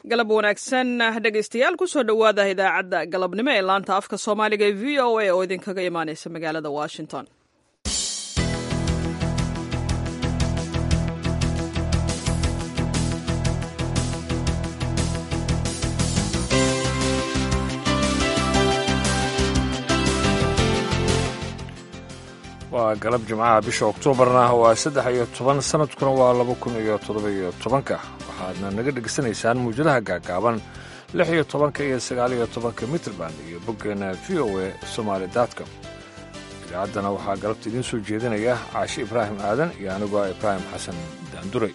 galab wanaagsan dhegaystayaal kusoo dhowaada idaacadda galabnimo ee laanta afka soomaaliga ee v o a oo idinkaga imaaneysa magaalada washington waa galab jimcaha bisha oktoobarna waa saddex iyo toban sanadkuna waa laba kun iyo toddoba iyo tobanka waxaadna naga dhegaysanaysaan muwjadaha gaagaaban lix iyo tobanka iyo sagaal iyo tobanka mitrband iyo boggeena v o a somaali daadcom idaacaddana waxaa galabta idiin soo jeedinaya caashi ibraahim aadan iyo anigoo ibraahim xasan daanduray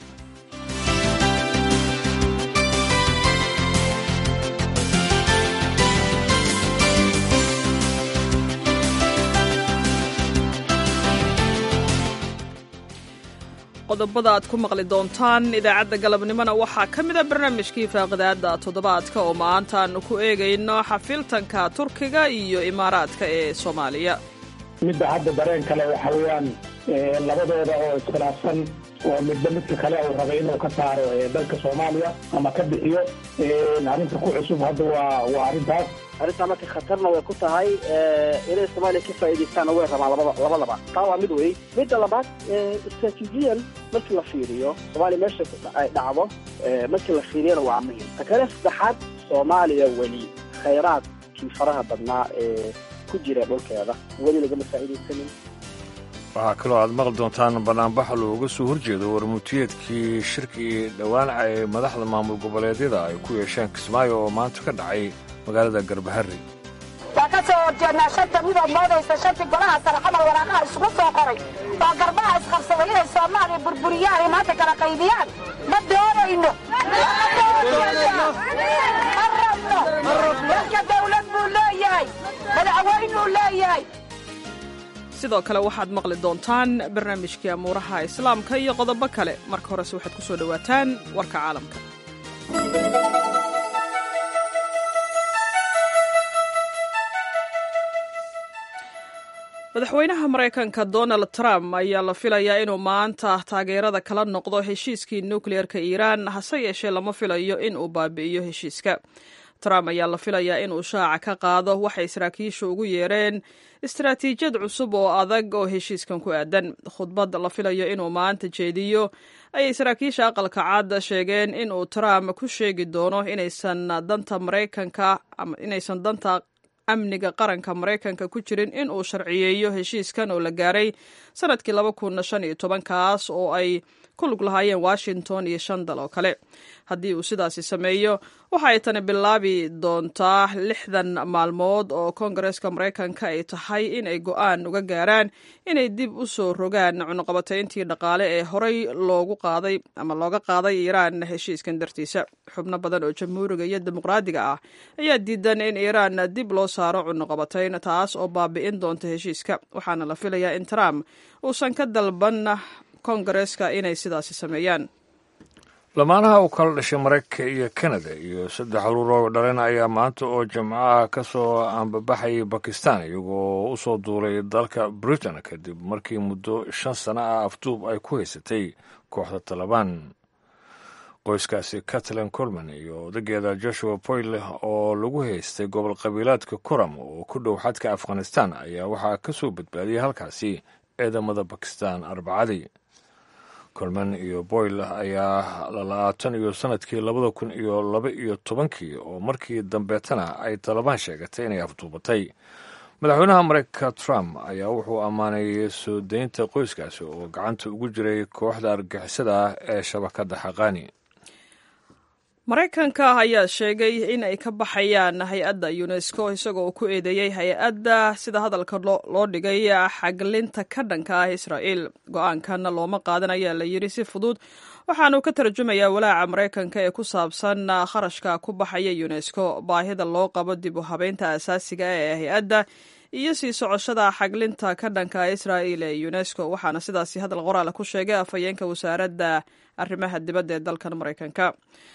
qodobada aad ku maqli doontaan idaacadda galabnimona waxaa ka mid a barnaamijkii faaqidaadda toddobaadka oo maanta aanu ku eegayno xafiltanka turkiga iyo imaaraadka ee soomaaliya midda hadda dareen kale waxa weeyaan labadooda oo iskhilaafsan oo midba midka kale uu rabay inuu ka saaro dalka soomaaliya ama ka bixiyo arrinta ku cusub hadda waa waa arrintaas arrintaa marka khatarna way ku tahay inay soomaaliya ka faa'iidaystaanna way rabaan labada labadaba taa waa mid wey midda labaad istraatiijiyan markii la fiiriyo soomaaliya meesha ay dhacdo markii la fiiriyana waa muhim ta kale saddexaad soomaaliya weli khayraadkii faraha badnaa ee ku jira dhulkeeda weli lagama faa'iidaysanin waxaa kaloo aad maqli doontaan banaanbax looga soo horjeedo warmutiyeedkii shirkii dhawaanaca ee madaxda maamul goboleedyada ay ku yeesheen kismaayo oo maanta ka dhacay magaalada garbaharri waa ka soo horjeednaa shanta midood moodaysa shantii golaha sare xamal waraaqaha isugu soo qoray oo garbaha isqabsaday inay soomaaliya burburiyaan ay maanta kala qaydiyaan ma doonayno ma rabno dalka dawlad buu leeyahay madaxweynuu leeyahay sidoo kale waxaad maqli doontaan barnaamijkii amuuraha islaamka iyo qodobo kale marka horese waxaad ku soo dhowaataan warka caalamka madaxweynaha maraykanka donald trump ayaa la filayaa inuu maanta taageerada kala noqdo heshiiskii nukliyeerka iiraan hase yeeshee lama filayo in uu baabi'iyo heshiiska trump ayaa la filayaa inuu shaaca ka qaado waxay saraakiishu ugu yeereen istaraatiijiyad cusub oo adag oo heshiiskan ku aadan khudbad la filayo inuu maanta jeediyo ayay saraakiisha aqalka cad sheegeen inuu trump ku sheegi doono inaysan danta maraykanka inaysan danta amniga qaranka maraykanka ku jirin in uu sharciyeeyo heshiiskan oo la gaaray sanadkii laba kun shan iyo toban kaas oo ay ku lug lahaayeen washington iyo shan dal oo kale haddii uu sidaasi sameeyo waxa ay tani bilaabi doontaa lixdan maalmood oo koongareeska maraykanka ay tahay in ay go-aan uga gaaraan inay dib u soo rogaan cunuqabatayntii dhaqaale ee horey loogu qaaday ama looga qaaday iiraan heshiiskan dartiisa xubno badan oo jamhuuriga iyo dimuqraadiga ah ayaa diidan in iiraan dib loo saaro cunuqabatayn taas oo baabi'in doonta heshiiska waxaana la filayaa in trump uusan ka dalban koongareeska inay sidaasi sameeyaan lamaanaha u kala dhashay maraykanka iyo kanada iyo saddex caruur oo dhaleen ayaa maanta oo jimcaha ka soo ambabaxayay bakistan iyagoo u soo duulay dalka britain kadib markii muddo shan sano ah afduub ay ku haysatay kooxda talabaan qoyskaasi catlan colman iyo odageeda joshua boyle oo lagu haystay gobol qabiilaadka kuram oo ku dhow xadka afghanistan ayaa waxaa ka soo badbaadiyay halkaasi ciidamada bakistan arbacadii colman iyo boyle ayaa lalaatan iyo sanadkii labada kun iyo laba iyo tobankii oo markii dambeetana ay talabaan sheegatay inay afduubatay madaxweynaha maraykanka trump ayaa wuxuu ammaanay soo daynta qoyskaasi oo gacanta ugu jiray kooxda argixisada ah ee shabakadda xaqaani maraykanka ayaa sheegay in ay ka baxayaan hay-adda unesco isagoo ku eedeeyey hay-adda sida hadalka loo dhigay xaglinta ka dhanka ah israa'il go-aankan looma qaadan ayaa la yidhi si fudud waxaanu ka tarjumayaa walaaca maraykanka ee ku saabsan kharashka ku baxaya unesco baahida loo qabo dib u habeynta asaasiga ee hay-adda iyo sii socoshada xaglinta ka dhanka israa'il ee unesco waxaana sidaasi hadal qoraala ku sheegay afhayeenka wasaaradda arrimaha dibadda ee dalkan maraykanka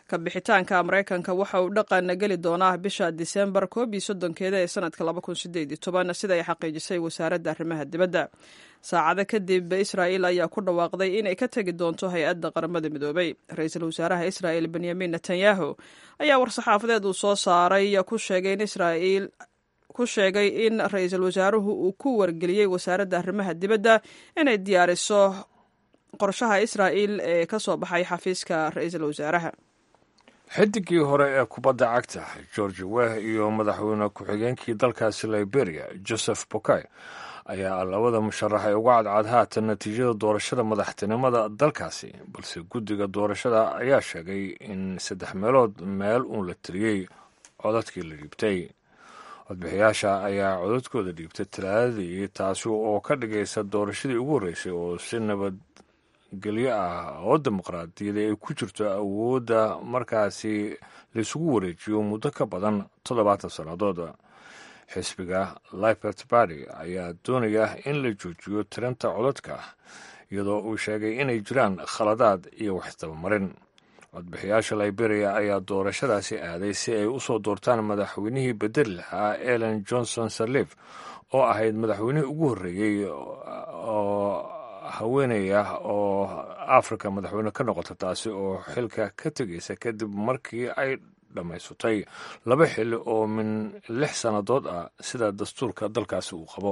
ka bixitaanka maraykanka waxa uu dhaqan geli doonaa bisha disembar koob iyo soddonkeeda ee sanadka laba kun sideed iyo toban sida ay xaqiijisay wasaaradda arrimaha dibadda saacado kadib israa'il ayaa ku dhawaaqday inay ka tegi doonto hay-adda qaramada midoobay ra-iisul wasaaraha israa'il benyamin netanyahu ayaa war-saxaafadeed uu soo saaray ku sheegay in israa'iil ku sheegay in ra-iisul wasaaruhu uu ku wargeliyey wasaaradda arrimaha dibadda inay diyaariso qorshaha israa'il ee ka soo baxay xafiiska ra-iisul wasaaraha xidigii hore ee kubadda cagta george weh iyo madaxweyne ku-xigeenkii dalkaasi liberia joseph bokay ayaa labada musharax ee uga cadcad haatan natiijada doorashada madaxtinimada dalkaasi balse guddiga doorashada ayaa sheegay in saddex meelood meel uun la tiriyey codadkii la dhiibtay codbixiyaasha ayaa codadkooda dhiibtay talaadadii taasi oo ka dhigaysa doorashadii ugu horreysay oo si nabadgelyo ah oo dimuqraadiyada ay ku jirto awoodda markaasi laisugu wareejiyo muddo ka badan toddobaatan sannadood xisbiga libert barty ayaa doonaya in la joojiyo tirinta codadka iyadoo uu sheegay inay jiraan khaladaad iyo waxtabamarin codbixiyaasha liberia ayaa doorashadaasi aaday si ay u soo doortaan madaxweynihii bedeli lahaa ellen johnson sirleif oo ahayd madaxweynihii ugu horreeyey oo haweeney ah oo africa madaxweyne ka noqota taasi oo xilka ka tegaysa kadib markii ay dhammaysatay laba xili oo min lix sannadood ah sida dastuurka dalkaasi uu qabo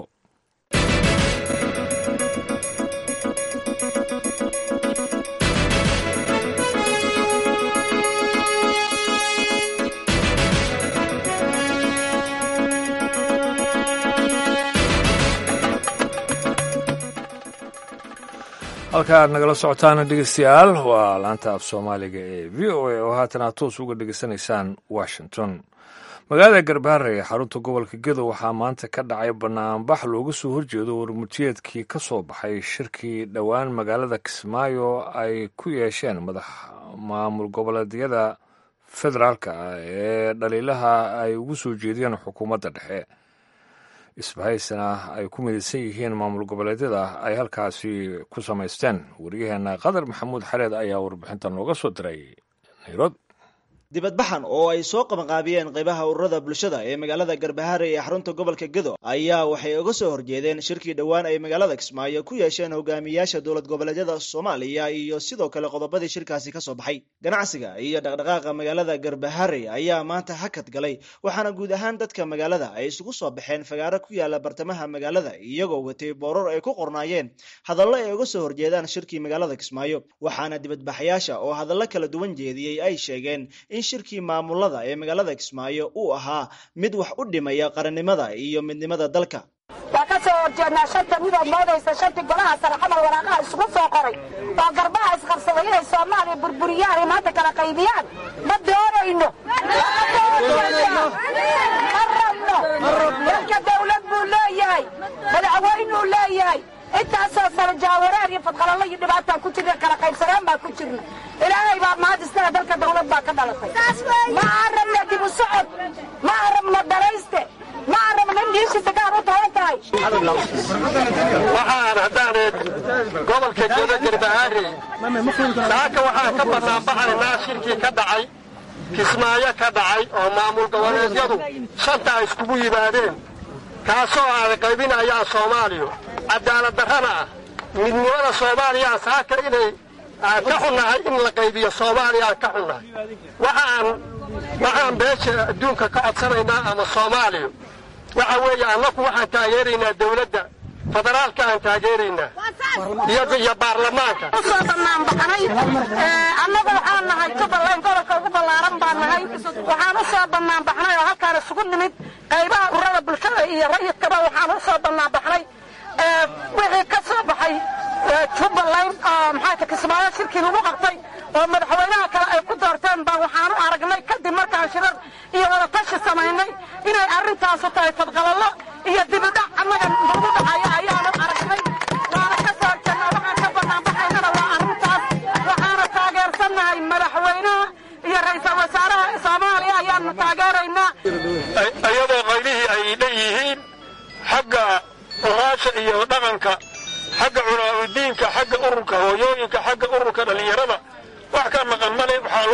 halka aad nagala socotaan dhegeystayaal waa laanta af soomaaliga ee v o a oo haatan aad toos uga dhegeysanaysaan washington magaalada garbaare ee xarunta gobolka gedo waxaa maanta ka dhacay banaanbax looga soo horjeedo warmurtiyeedkii ka soo baxay shirkii dhowaan magaalada kismaayo ay ku yeesheen madax maamul goboleedyada federaalka ah ee dhaliilaha ay ugu soo jeediyeen xukuumadda dhexe isbahaysana ay ku midaysan yihiin maamul goboleedyada ay halkaasi ku samaysteen waryaheena qadar maxamuud xareed ayaa warbixinta nooga soo diray nairobi dibadbaxan oo ay soo qabanqaabiyeen qaybaha ururada bulshada ee magaalada garbahaare ee xarunta gobolka gedo ayaa waxay uga soo horjeedeen shirkii dhowaan ay magaalada kismaayo ku yeesheen hogaamiyaasha dowlad goboleedyada soomaaliya iyo sidoo kale qodobadii shirkaasi ka soo baxay ganacsiga iyo dhaqdhaqaaqa magaalada garbahaare ayaa maanta hakad galay waxaana guud ahaan dadka magaalada ay isugu soo baxeen fagaaro ku yaala bartamaha magaalada iyagoo watay booror ay ku qornaayeen hadallo ay uga soo horjeedaan shirkii magaalada kismaayo waxaana dibadbaxyaasha oo hadallo kala duwan jeediyey ay sheegeen in shirkii maamulada ee magaalada kismaayo uu ahaa mid wax u dhimaya qarannimada iyo midnimada dalka waa ka soo horjeednaa shanta midood moodaysa shantii golaha sare xamal waraaqaha isugu soo qoray oo garbaha isqabsaday inay soomaaliya burburiyaan ay maanta kala qaybiyaan ma doonayno ma rabno dalka dawlad buu leeyahay madaxweynuu leeyahay intaasoo sano jaawareer iyo fadqalalo iyo dhibaataan ku jirna kala qaybsanaan baan ku jirna ilaahay baa mahad istaga dalka dawlad baa ka dhalatay ma aan rabna dib u socod ma aan rabno dhalayste ma aan rabno in dhiishiisa gaar u tahan tahay waxaan haddaaneed gobolka gedo garbahaare saaka waxaan ka banaanbaxaynaa shirkii ka dhacay kismaayo ka dhacay oo maamul goboleedyadu shantaa iskugu yimaadeen kaasoo ay qaybinayaan soomaaliya cadaalad darrana ah midnimada soomaaliya saaka inay ka xunnahay in la qaybiyo soomaaliya aan ka xunnahay waxaan waxaan beesha adduunka ka codsanaynaa ama soomaaliya waxa weeye annaku waxaan taageeraynaa dawladda federaalka aan taageeraynaa iyo baarlamaanka usoo banaanbaxnay annagu waxaan nahay jubbaland gobolka ugu ballaaran baan nahay waxaan u soo banaanbaxnay oo halkaan isugu nimid qaybaha ururada bulshada iyo rayidkaba waxaan u soo banaanbaxnay wixii ka soo baxay jubbaland oo maxaata kismaayo shirkii lagu qabtay oo madaxweynaha kale ay ku doorteen baa waxaanu aragnay kadib markaan shirar iyo wadatashi samaynay inay arrintaasu tahay fadqalallo iyo dibidhac annaga nagu dhacaya ayaanu aragnay waana ka soo horjeednaa waxaan ka banaanbaxaynana waa arrintaas waxaana taageersannahay madaxweynaha iyo ra-iisul wasaaraha soomaaliya ayaanu taageeraynaa iyadoo qaylihii ay leeyihiin xagga oraasha iyo dhaqanka xagga culaamudiinka xagga ururka hooyooyinka xagga ururka dhallinyarada wax ka maqan male waxaa loo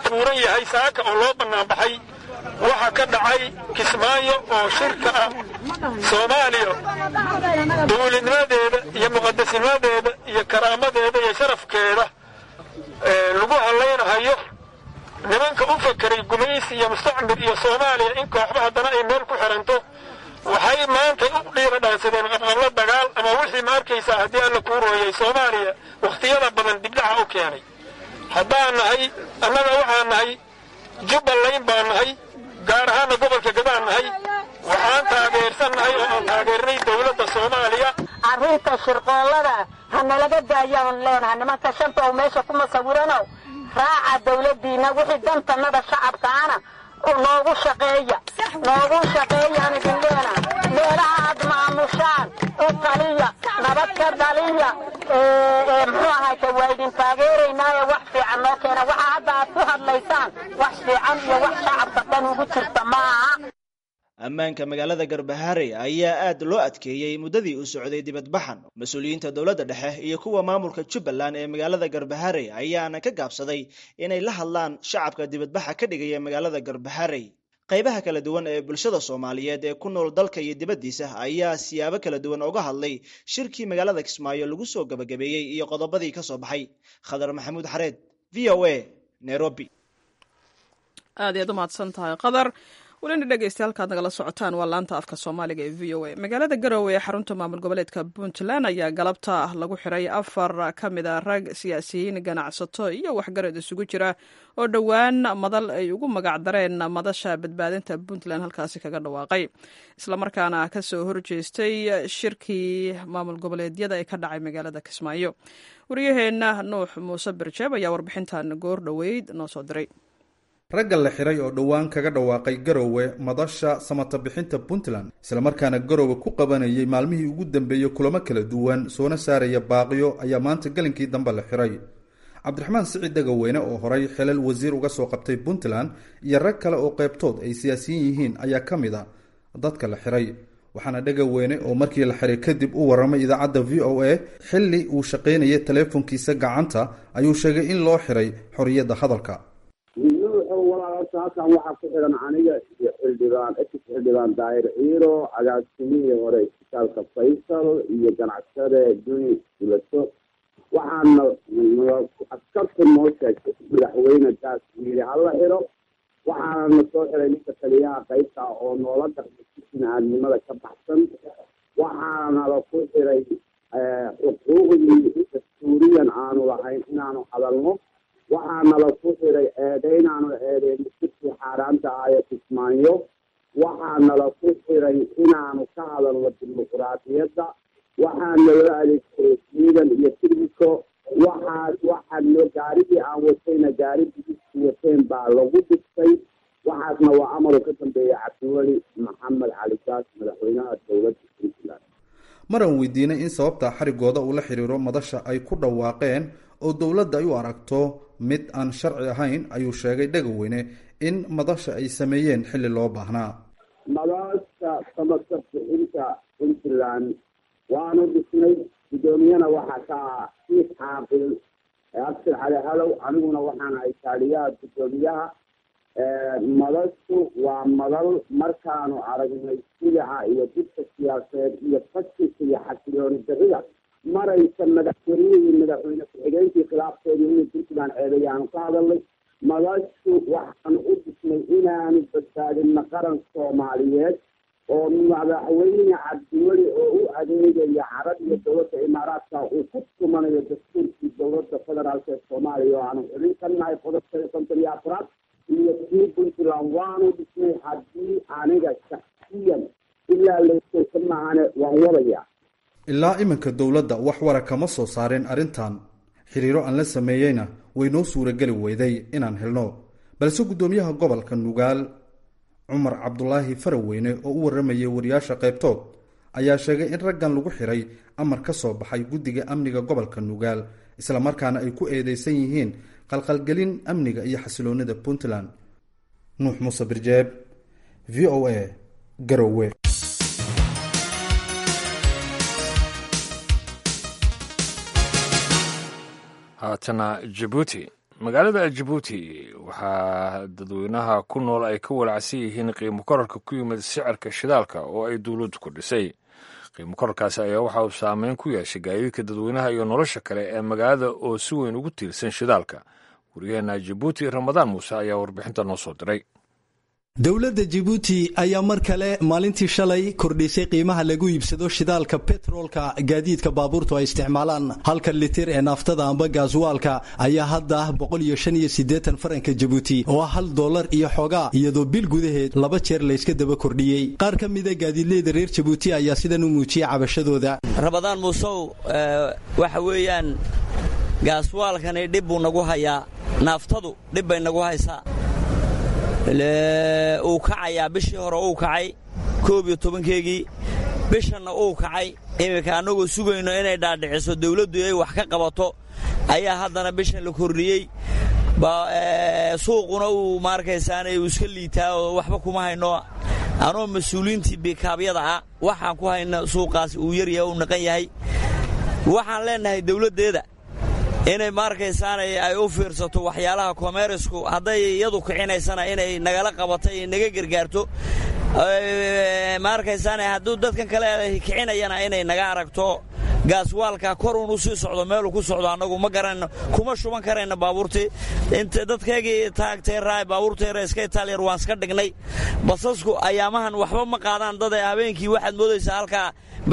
tuuran yahay saaka oo loo bannaanbaxay waxa ka dhacay kismaayo oo shirka ah soomaaliya dowladnimadeeda iyo muqadasnimadeeda iyo karaamadeeda iyo sharafkeeda lagu hadlaynahayo nimanka u fakeray gumaysi iyo mustacmir iyo soomaaliya in kooxba haddana ay meel ku xiranto waxay maanta u dhiira dhaansadeen qabqablo dagaal ama wixii ma arkaysaa haddii alla kuu rooyay soomaaliya wakhtiyada badan dibdhaca u keenay haddaan nahay annaga waxaan nahay jubbaland baan nahay gaar ahaana gobolka gadaan nahay waxaan taageersan nahay oo aan taageernay dowladda soomaaliya arrinta shirqoollada ha nalaga daayaan leenahay nimanka shanta oo meesha kuma sawiranow raaca dawladdiinna wixii dantannada shacabkaana noogu shaqeeya noogu shaqeeyaan idin leena meelaha aad maamushaan u taliya nabad ka dhaliya muxuu ahayte waa idin taageeraynaaye wax fiican noo keena waxa hadda aad ku hadlaysaan wax fiican iyo wax shacabka dhan ugu jirta ma aha ammaanka magaalada garbaharey ayaa aad loo adkeeyey muddadii uu socday dibadbaxan mas-uuliyiinta dowladda dhexe iyo kuwa maamulka jubbaland ee magaalada garbaharey ayaana ka gaabsaday inay la hadlaan shacabka dibadbaxa ka dhigaya magaalada garbaharey qaybaha kala duwan ee bulshada soomaaliyeed ee ku nool dalka iyo dibaddiisa ayaa siyaabo kala duwan uga hadlay shirkii magaalada kismaayo lagu soo gabagabeeyey iyo qodobadii ka soo baxay khadar maxamuud xareed v o a nairobi aad iyaad u mahadsan tahay qadar welina dhegeysta halkaad nagala socotaan waa laanta afka soomaaliga ee v o a magaalada garowe ee xarunta maamul goboleedka puntland ayaa galabta lagu xiray afar ka mid a rag siyaasiyiin ganacsato iyo waxgarad isugu jira oo dhowaan madal ay ugu magac dareen madasha badbaadinta puntland halkaasi kaga dhawaaqay islamarkaana kasoo horjeestay shirkii maamul goboleedyada ee ka dhacay magaalada kismaayo waryaheena nuux muuse birjeeb ayaa warbixintan goor dhoweyd noo soo diray ragga la xiray oo dhowaan kaga dhawaaqay garowe madasha samata bixinta puntland islamarkaana garowe ku qabanayay maalmihii ugu dambeeyey kulamo kala duwan soona saaraya baaqiyo ayaa maanta gelinkii dambe la xiray cabdiraxmaan siciid dhagaweyne oo horay xilal wasiir uga soo qabtay puntland iyo rag kale oo qeybtood ay siyaasiyiin yihiin ayaa ka mid a dadka la xiray waxaana dhagaweyne oo markii la xiray kadib u warramay idaacadda v o a xilli uu shaqaynayay taleefonkiisa gacanta ayuu sheegay in loo xiray xorriyadda hadalka walaalasa halkan waxaa ku xiran aniga iyo xildhibaan ex xildhibaan daahir ciiro agaasimihii hore isbitaalka faysal iyo ganacsade duni dulato waxaana askarta noo sheegtay madaxweyne gaas yiri hala xiro waxaana soo xiray ninka taliyaha qaybta oo noola dhaqmay si bini-aadnimada ka baxsan waxaana la ku xiray xuquuqdii dastuuriyan aanu lahayn inaanu hadalno waxaana la ku xiray eedeynaanu eedeyno sirkii xaaraanta ah ee kismaayo waxaana la ku xiray inaanu ka hadalno dimuquraadiyadda waxaana loo adeegsaday ciidan iyo tirmiko waxaas waxaa loo gaarigii aan watayna gaari bidiski wateen baa lagu dhigtay waxaasna waa amaru ka dambeeya cabdiweli maxamed cali gaas madaxweynaha dowladda puntland maran weydiinay in sababta xarigooda uu la xiriiro madasha ay ku dhawaaqeen oo dowladda ay u aragto mid aan sharci ahayn ayuu sheegay dhagaweyne in madasha ay sameeyeen xilli loo baahnaa madasha samaka bixinta puntland waanu dhisnay guddoomiyana waxaa ka ah siif caaqil abshir cali halow aniguna waxaana ay taaliyaha guddoomiyaha madashu waa madal markaanu aragnay silaca iyo dibka siyaasadeed iyo fashilka iyo xasilooni darrida maraysa madaxweynihii madaxweyne ku-xigeenkii khilaafkeedu inay puntland ceedayaanu ka hadalnay madashu waxaanu u dhisnay inaanu badbaadinno qaran soomaaliyeed oo madaxweyne cabdiweli oo u adeegaya carab iyo dowladda imaaraadka uu ku tumanayo dastuurkii dowladda federaalk ee soomaaliya oo aanu xubin ka nahay qodobka konton iyo afraad iyo kii puntland waanu dhisnay haddii aniga shaksiyan ilaa layskeysa maahane waan wadaya ilaa iminka dowladda wax wara kama soo saareen arrintan xiriiro aan la sameeyeyna way noo suurageli weyday inaan helno balse guddoomiyaha gobolka nugaal cumar cabdulaahi faraweyne oo u warramayay wariyaasha qaybtood ayaa sheegay in raggan lagu xiray amar ka soo baxay guddiga amniga gobolka nugaal islamarkaana ay ku eedeysan yihiin qalqalgelin amniga iyo xasiloonida puntland nuux muuse birjeeb v o a garowe haatana jabuuti magaalada jabuuti waxaa dadweynaha ku nool ay ka walacsan yihiin qiimo korarka ku yimid sicirka shidaalka oo ay dowladdu ku dhisay qiimo korarkaasi ayaa waxa uu saameyn ku yeeshay gaadiidka dadweynaha iyo nolosha kale ee magaalada oo si weyn ugu tiirsan shidaalka waryaheena jabuuti ramadaan muuse ayaa warbixinta noo soo diray dowladda jabuuti ayaa mar kale maalintii shalay kordhisay qiimaha lagu iibsado shidaalka betroolka gaadiidka baabuurtu ay isticmaalaan halka litir ee naaftada amba gaaswaalka ayaa hadda faranka jabuuti oo ah hal doolar iyo xoogaa iyadoo bil gudaheed laba jeer layska daba kordhiyey qaar ka mida gaadiidleyda reer jabuuti ayaa sidan u muujiyey cabashadooda rabadaan muusow waxa weeyaan gaaswaalkani dhib buu nagu hayaa naaftadu dhib bay nagu haysaa uu kacayaa bishii hore uu kacay koob iyo tobankeegii bishanna uu kacay iminka annagoo sugayno inay dhaadhiciso dawladdu ay wax ka qabato ayaa haddana bishan la kordhiyey suuquna uu maarkaysaanay uu iska liitaa oo waxba kuma hayno anoo mas-uuliyiintii biikaabyada ah waxaan ku hayna suuqaas uu yaryahay uu naqan yahay waxaan leennahay dawladdeeda inay maarkaysaanay ay u fiirsato waxyaalaha komerisku hadday iyadu kicinaysana inay nagala qabato iyo naga gargaarto maarkaysaana hadduu dadkan kale kicinayana inay naga aragto gaaswaalka koruun u sii socdo meeluu ku socdo annagu ma garanayno kuma shuban karayna baabuurtii inta dadkaygii taagtay raay baabuurtayra iska itaaliyar waan iska dhignay basasku ayaamahan waxba ma qaadaan dad habeenkii waxaad moodaysaa halkaa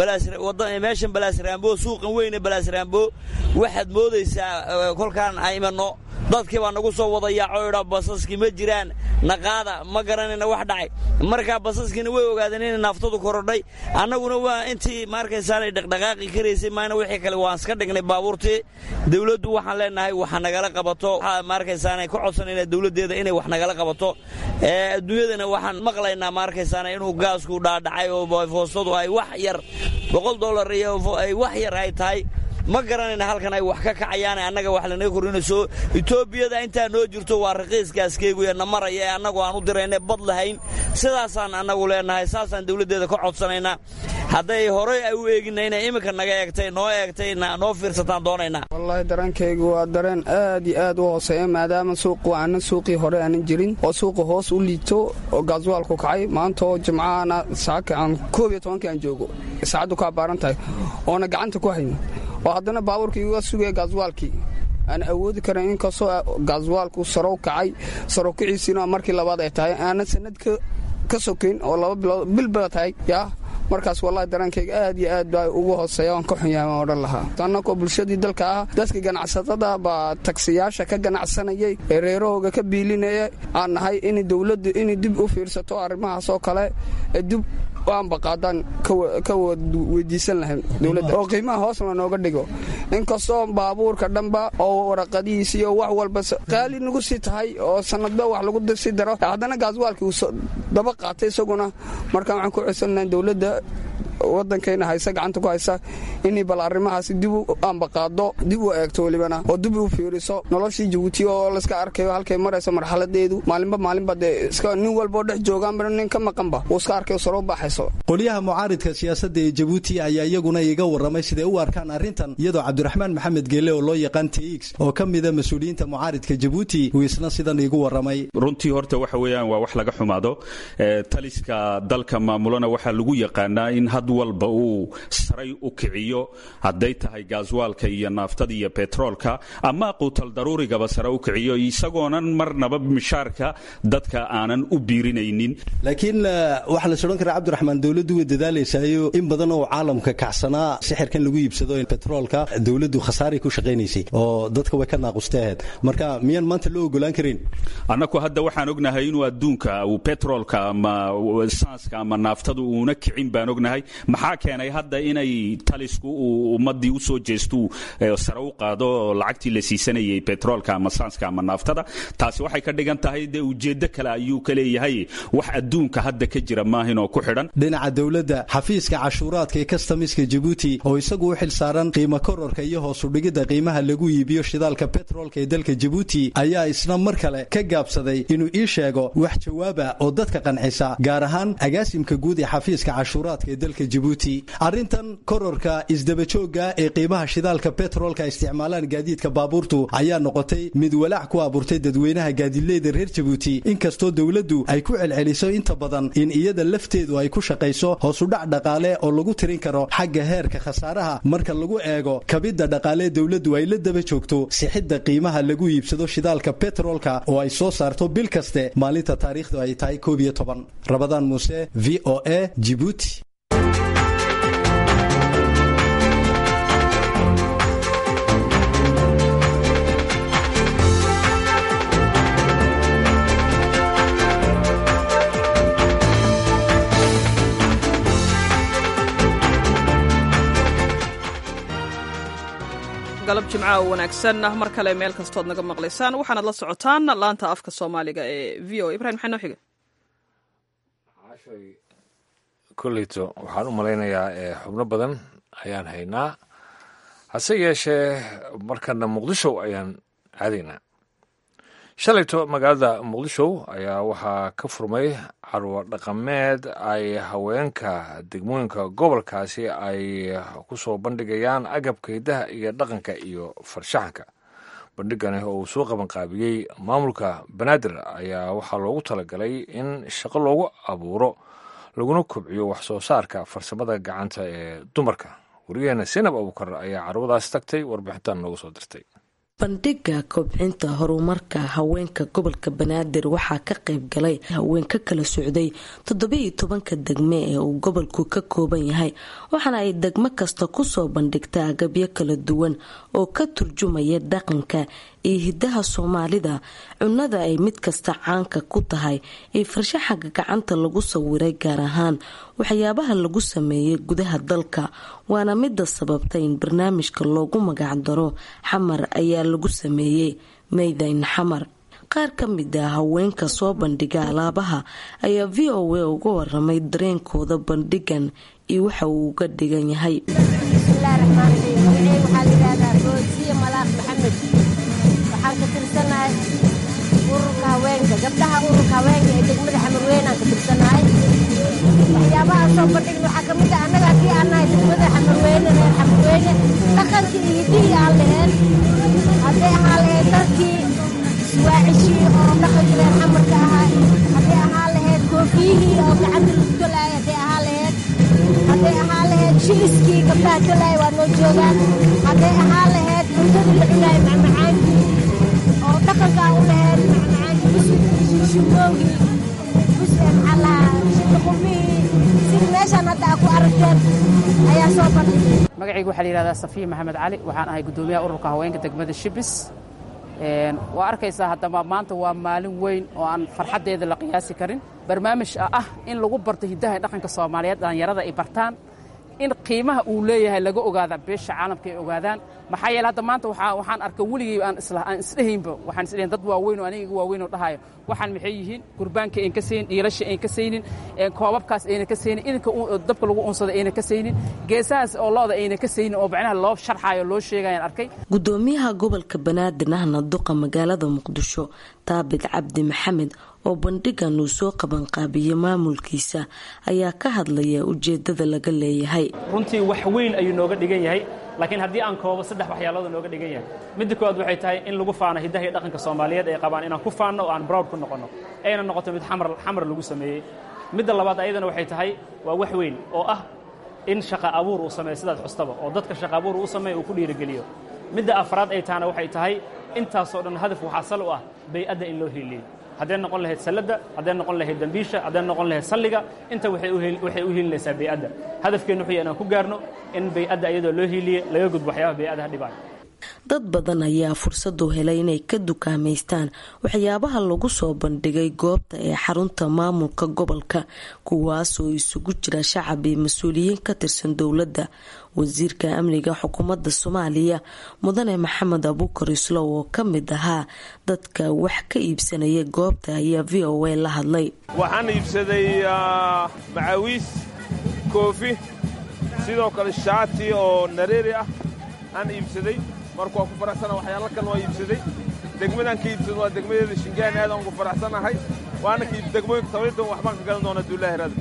meeshan balaasraambo suuqan weyne balaasraambo waxaad moodaysaa kolkaan aymanno dadkii baa nagu soo wada yaaco idha basaskii ma jiraan naqaada ma garanayna wax dhacay markaa basaskiina way ogaadeen inay naaftadu korodhay annaguna waa intii maarkaysaanay dhaqdhaqaaqi karaysay maana wixii kale waan iska dhignay baabuurtii dawladdu waxaan leenahay waxa nagala qabato maarkaysaanay ka codsanayna dawladdeeda inay wax nagala qabato adduunyadana waxaan maqlaynaa maarkaysaana inuu gaasku dhaadhacay oo foostadu ay wax yar boqol dollar iyo ay wax yar ay tahay ma garanayna halkan ay wax ka kacayaan annaga wax lanaga kordhinayso etoobiyada intaa noo jirto waa raqiiskaaskeygu ee na maraya ee annagu aan u dirayna bad lahayn sidaasaan annagu leenahay saasaan dawladdeeda ka codsanaynaa hadday horey ay u eeginayna iminka naga eegtay noo eegtay noo fiirsataan doonaynaa wallaahi dareenkaygu waa dareen aad iyo aad u hooseeya maadaama suuqu aanan suuqii hore aanan jirin oo suuqa hoos u liito oo gaaswaalku kacay maanta oo jimcaana saaka aan koob iyo tobankii aan joogo saacaddu ka abbaaran tahay oona gacanta ku hayn oo haddana baabuurkii iga sugaya gaaswaalkii aan awoodi karan inkastoo gaaswaalku sarow kacay sarow kiciisiina markii labaad ay tahay aanan sanad ka sokayn oo laba bilood bilbala tahay yaa markaas wallahi dareenkayga aad iyo aad baa ugu hooseeya waan ka xunyahay waan odhan lahaa annagoo bulshadii dalka ah dadka ganacsatada baa tagsiyaasha ka ganacsanayay ee reerahooga ka biilinaya aan nahay in dowladdu inay dib u fiirsato arrimahaas oo kale ee dib aanba qaadaan ka weydiisan lahayn dowladda oo qiimaha hoosna nooga dhigo inkastoo baabuurka dhanba oo waraqadihiisi iyo wax walba qaali nagu sii tahay oo sanadba wax lagu sii daro haddana gaaswaalkii uu daba qaatay isaguna markaan waxaan ku codsan lahayn dowladda wadankayna haysa gacanta ku haysa inay bal arrimahaasi dib u ambaqaado dib u eegto welibana oo dib u fiiriso noloshii jabuuti oo layska arkayo halkay marayso marxaladeedu maalinba maalinba dee iska nin walboo dhex joogaanba nin ka maqanba uu iska arkayo saro baxayso qolyaha mucaaridka siyaasadda ee jabuuti ayaa iyaguna iga warramay siday u arkaan arrintan iyadoo cabdiraxmaan maxamed geele oo loo yaqaan tx oo ka mida mas-uuliyiinta mucaaridka jabuuti uu isna sidan igu warramay runtii horta waxa weeyaan waa wax laga xumaado taliska dalka maamulana waxaa lagu yaqaanaa in had walba uu saray u kiciyo hadday tahay gaaswaalka iyo naaftada iyo betroolka ama quutal daruurigaba sare u kiciyo isagoonan marnaba mishaarka dadka aanan u biirinaynin laakiin waxaa la sodhan karaa cabdiraxmaan dowladdu way dadaalaysayo in badan oo caalamka kacsanaa sixirkan lagu iibsado betroolka dowladdu khasaaray ku shaqaynaysay oo dadka way ka naaqustay ahayd marka miyaan maanta loo ogolaan karin annaku hadda waxaan ognahay inuu adduunka uu betroolka ama saanska ama naaftadu uuna kicin baan ognahay maxaa keenay hadda inay talisku uu ummadii u soo jeestu sare u qaado lacagtii la siisanayay betroolka ama saanska ama naaftada taasi waxay ka dhigan tahay dee ujeeddo kale ayuu ka leeyahay wax adduunka hadda ka jira maahinoo ku xidhan dhinaca dowladda xafiiska cashuuraadka ee kastamiska jabuuti oo isagu u xil saaran qiimo kororka iyo hoosudhigidda qiimaha lagu iibiyo shidaalka betroolka ee dalka jabuuti ayaa isna mar kale ka gaabsaday inuu ii sheego wax jawaaba oo dadka qancisa gaar ahaan agaasimka guud ee xafiiska cashuuraadka ee dalka jabuuti arrintan kororka isdabajooga ee qiimaha shidaalka betroolka isticmaalaan gaadiidka baabuurtu ayaa noqotay mid walaac ku abuurtay dadweynaha gaadiidleyda reer jabuuti inkastoo dowladdu ay ku celceliso inta badan in iyada lafteedu ay ku shaqayso hoosudhac dhaqaale oo lagu tirin karo xagga heerka khasaaraha marka lagu eego kabidda dhaqaalee dowladdu ay la daba joogto sixidda qiimaha lagu iibsado shidaalka betroolka oo ay soo saarto bil kaste maalinta taariikhdu ay tahay koob iyo toban rabadaan muuse v o a jibuuti galab jimca oo wanaagsan mar kale meel kastood naga maqlaysaan waxaanad la socotaan laanta afka soomaaliga ee v o ibrahim maxaa noo xiga kolleyto waxaan u malaynayaa xubno badan ayaan haynaa hase yeeshee markana muqdisho ayaan aadaynaa shalayto magaalada muqdisho ayaa waxaa ka furmay carwo dhaqameed ay haweenka degmooyinka gobolkaasi ay ku soo bandhigayaan agabka hidaha iyo dhaqanka iyo farshaxanka bandhigani oo uu soo qabanqaabiyey maamulka banaadir ayaa waxaa loogu talagalay in shaqo loogu abuuro laguna kobciyo wax soo saarka farsamada gacanta ee dumarka wariyaheena sinab abuukar ayaa carwadaas tagtay warbixintan noogu soo dirtay bandhiga kobcinta horumarka haweenka gobolka banaadir waxaa ka qayb galay haween ka kala socday toddobiiyo tobanka degme ee uu gobolku ka kooban yahay waxaana ay degmo kasta kusoo bandhigtaa agabyo kala duwan oo ka turjumaya dhaqanka iyo hidaha soomaalida cunada ay mid kasta caanka ku tahay iyo farshaxanka gacanta lagu sawiray gaar ahaan waxyaabaha lagu sameeyay gudaha dalka waana mida sababtay in barnaamijka loogu magacdaro xamar ayaa lagu sameeyey maydayn xamar qaar ka mid ah haweenka soo bandhiga alaabaha ayaa v o a uga waramay dareenkooda bandhigan iyo waxa uu uga dhigan yahay waxaan ka tirsanahay ururka haweenka gabdhaha ururka haweenka ee degmada xamarweynaan ka tirsanahay waxyaabaha soo bandhigna waxaa kamid ah annaga haddii aan nahay degmada xamarweyne reer xamarweyne dhaqankii iyo hidihii aan laheen hadday ahaa lahayd darkii suwaacishii oo dhaqankii reer xamarka ahaa hadday ahaa lahayd koofiyihii oo gacanta lagu tolaayay hadday ahaa lahayd hadday ahaa lahayd shiliskii gabdhaha tolaaya waa noo joogaan hadday ahaa lahayd cuntadii la cunaayay macmacaankii oo dhaqankaa u lahayd macmacaankii bushumoogii busxalaha shilqumihii sida meeshaan hadda aa ku aragteen ayaa soo bandhigay magacayga waxaa la yidhahdaa safiya maxamed cali waxaan ahay guddoomiyaha ururka haweenka degmada shibis waa arkaysaa haddaba maanta waa maalin weyn oo aan farxaddeeda la qiyaasi karin barnaamij ah in lagu barto hiddaha dhaqanka soomaaliyeed dhallinyarada ay bartaan in qiimaha uu leeyahay laga ogaada beesha caalamka ay ogaadaan maxaa yeele hadda maanta waxaan arkay weligay aan aan isdhehaynba waxaan isdhehayn dad waaweyn oo aniga iga waaweyn oo dhahayo waxaan maxay yihiin gurbaanka ayn ka saynin dhiilasha ayn ka saynin koobabkaas ayna ka saynin idinka dabka lagu unsada ayna ka saynin geesahaas oo looda ayna ka saynin oo macnaha loo sharxayo loo sheegayaan arkay gudoomiyaha gobolka banaadir ahna duqa magaalada muqdisho taabit cabdi maxamed oo bandhigan uu soo qabanqaabiyey maamulkiisa ayaa ka hadlaya ujeedada laga leeyahay runtii wax weyn ayuu nooga dhigan yahay laakiin haddii aan koobo saddex waxyaalood nooga dhigan yahay midda koowaad waxay tahay in lagu faano hiddaha iyo dhaqanka soomaaliyeed ay qabaan inaan ku faanno oo aan browd ku noqonno ayna noqoto mid xamar xamar lagu sameeyey midda labaad ayadana waxay tahay waa wax weyn oo ah in shaqa abuur uu sameeyo sidaad xustaba oo dadka shaqa abuur uu sameeyo uu ku dhiirigeliyo midda afraad ay tahana waxay tahay intaasoo dhan hadaf waxaa sal u ah bay-adda in loo hiiliyo hadday noqon lahayd salladda hadday noqon lahayd dembiisha hadday noqon lahayd salliga inta waxay u hiilinaysaa bay-adda hadafkeennu wuxuu yahay inaan ku gaarno in bay-adda iyadoo loo hiiliye laga gudbo waxyaabaha bay-adaha dhibaayo dad badan ayaa fursadu helay inay ka dukaamaystaan waxyaabaha lagu soo bandhigay goobta ee xarunta maamulka gobolka kuwaasoo isugu jira shacab iyo mas-uuliyiin ka tirsan dowladda wasiirka amniga xukuumadda soomaaliya mudane maxamed abuukar islow oo ka mid ahaa dadka wax ka iibsanaya goobta ayaa v o a la hadlay waxaan iibsaday macawiis koofi sidoo kale shaati oo nareeri ah aan iibsaday marka waa ku faraxsana waxyaalo kale waa iibsaday degmadaan ka iibsado waa degmadeeda shingaan aadaan ugu faraxsanahay waana ka degmooyinka tabaydan waxbaan ka gadan doonaa duulahi raada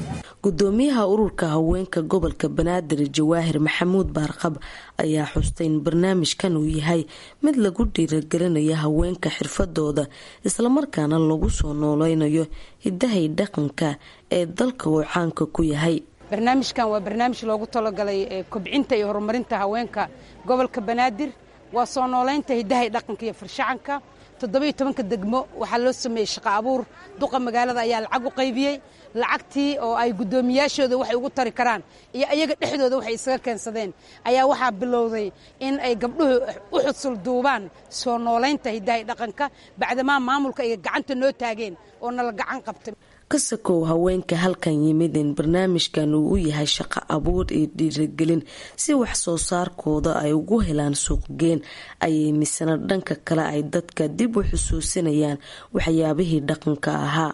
gudoomiyaha ururka haweenka gobolka banaadir jawaahir maxamuud baarqab ayaa xustay in barnaamijkan uu yahay mid lagu dhiiragelinayo haweenka xirfadooda islamarkaana lagu soo nooleynayo hidahay dhaqanka ee dalka uu caanka ku yahay barnaamijkan waa barnaamij loogu talagalay kobcinta iyo horumarinta haweenka gobolka banaadir waa soo nooleynta hidahay dhaqanka iyo farshacanka toddobiyo tobanka degmo waxaa loo sameeyey shaqo abuur duqa magaalada ayaa lacag u qaybiyey lacagtii oo ay guddoomiyaashooda waxay ugu tari karaan iyo iyaga dhexdooda waxay isaga keensadeen ayaa waxaa bilowday in ay gabdhuhu u xusul duubaan soo noolaynta hidahay dhaqanka bacdamaa maamulka ay gacanta noo taageen oo nala gacan qabtay kasakow haweenka halkan yimid in barnaamijkan uu u yahay shaqo abuur iyo dhiiragelin si wax soo saarkooda ay ugu helaan suuqgeen ayay misana dhanka kale ay dadka dib u xusuusinayaan waxyaabihii dhaqanka ahaa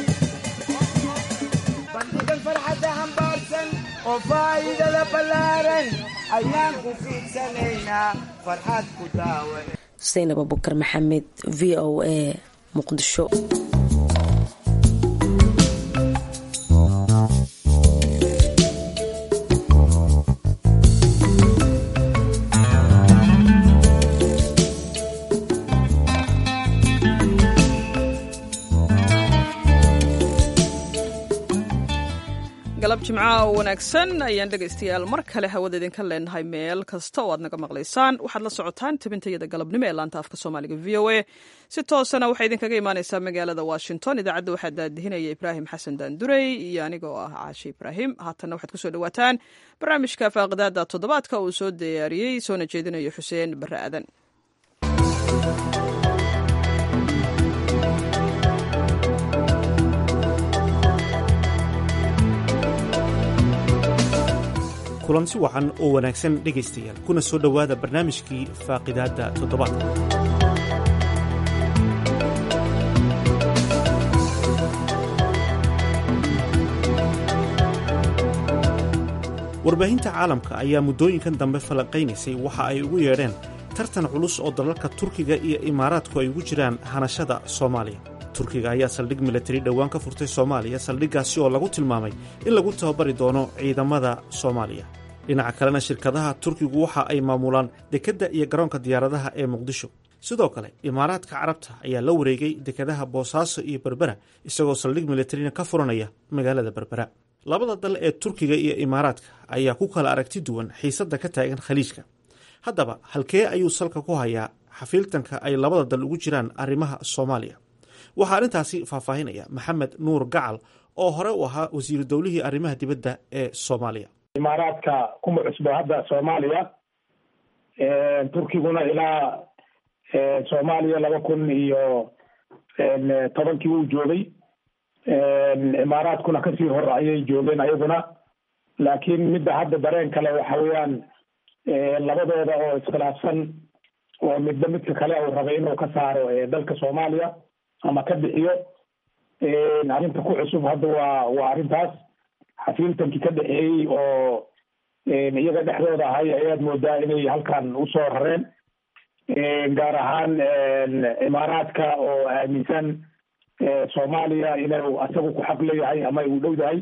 oo faa'iidada ballaaran ayaan ku fiidsanaynaa farxad ku daawa saynab abukar maxamed v o a muqdisho galab jimcaha oo wanaagsan ayaan dhegaystayaal mar kale hawada idinka leenahay meel kasta oo aad naga maqlaysaan waxaad la socotaan tabintayada galabnimo ee laanta afka soomaaliga v o a si toosana waxay idinkaga imaaneysaa magaalada washington idaacadda waxaa daadihinaya ibraahim xasan daandurey iyo aniga oo ah caashe ibraahim haatanna waxaad kusoo dhawaataan barnaamijka faaqidaada toddobaadka uu soo diyaariyey soona jeedinayo xuseen barre aadan kulansi wacan oo wanaagsan dhegaystayaal kuna soo dhowaada barnaamijkii faaqidaadda toddobaadka warbaahinta caalamka ayaa muddooyinkan dambe falanqaynaysay waxa ay ugu yeedheen tartan culus oo dalalka turkiga iyo imaaraadku ay ugu jiraan hanashada soomaaliya turkiga ayaa saldhig milatari dhowaan ka furtay soomaaliya saldhiggaasi oo lagu tilmaamay in lagu tababari doono ciidamada soomaaliya dhinaca kalena shirkadaha turkigu waxa ay maamulaan dekedda iyo garoonka diyaaradaha ee muqdisho sidoo kale imaaraadka carabta ayaa la wareegay dekadaha boosaaso iyo berbera isagoo saldhig milatarina ka furanaya magaalada berbera labada dal ee turkiga iyo imaaraadka ayaa ku kala aragti duwan xiisadda ka taagan khaliijka haddaba halkee ayuu salka ku hayaa xafiiltanka ay labada dal ugu jiraan arrimaha soomaaliya waxaa arrintaasi faahfaahinaya maxamed nuur gacal oo hore u ahaa wasiiru dowlihii arrimaha dibadda ee soomaaliya imaaraadka kuma cusbo hadda soomaaliya turkiguna ilaa soomaaliya laba kun iyo tobankii uu joogay imaaraadkuna kasii hor ayay joogeen ayaguna laakiin midda hadda dareen kale waxa weeyaan labadooda oo iskhilaafsan oo midba midka kale uu rabay inuu ka saaro dalka soomaaliya ama ka bixiyo arrinta ku cusub hadda waa waa arrintaas xafiiltankii ka dhexeeyey oo iyaga dhexdooda ahay ayaad moodaa inay halkan usoo rareen gaar ahaan imaaraadka oo aaminsan soomaaliya inuu asagu ku xaq leeyahay ama uu dhow yahay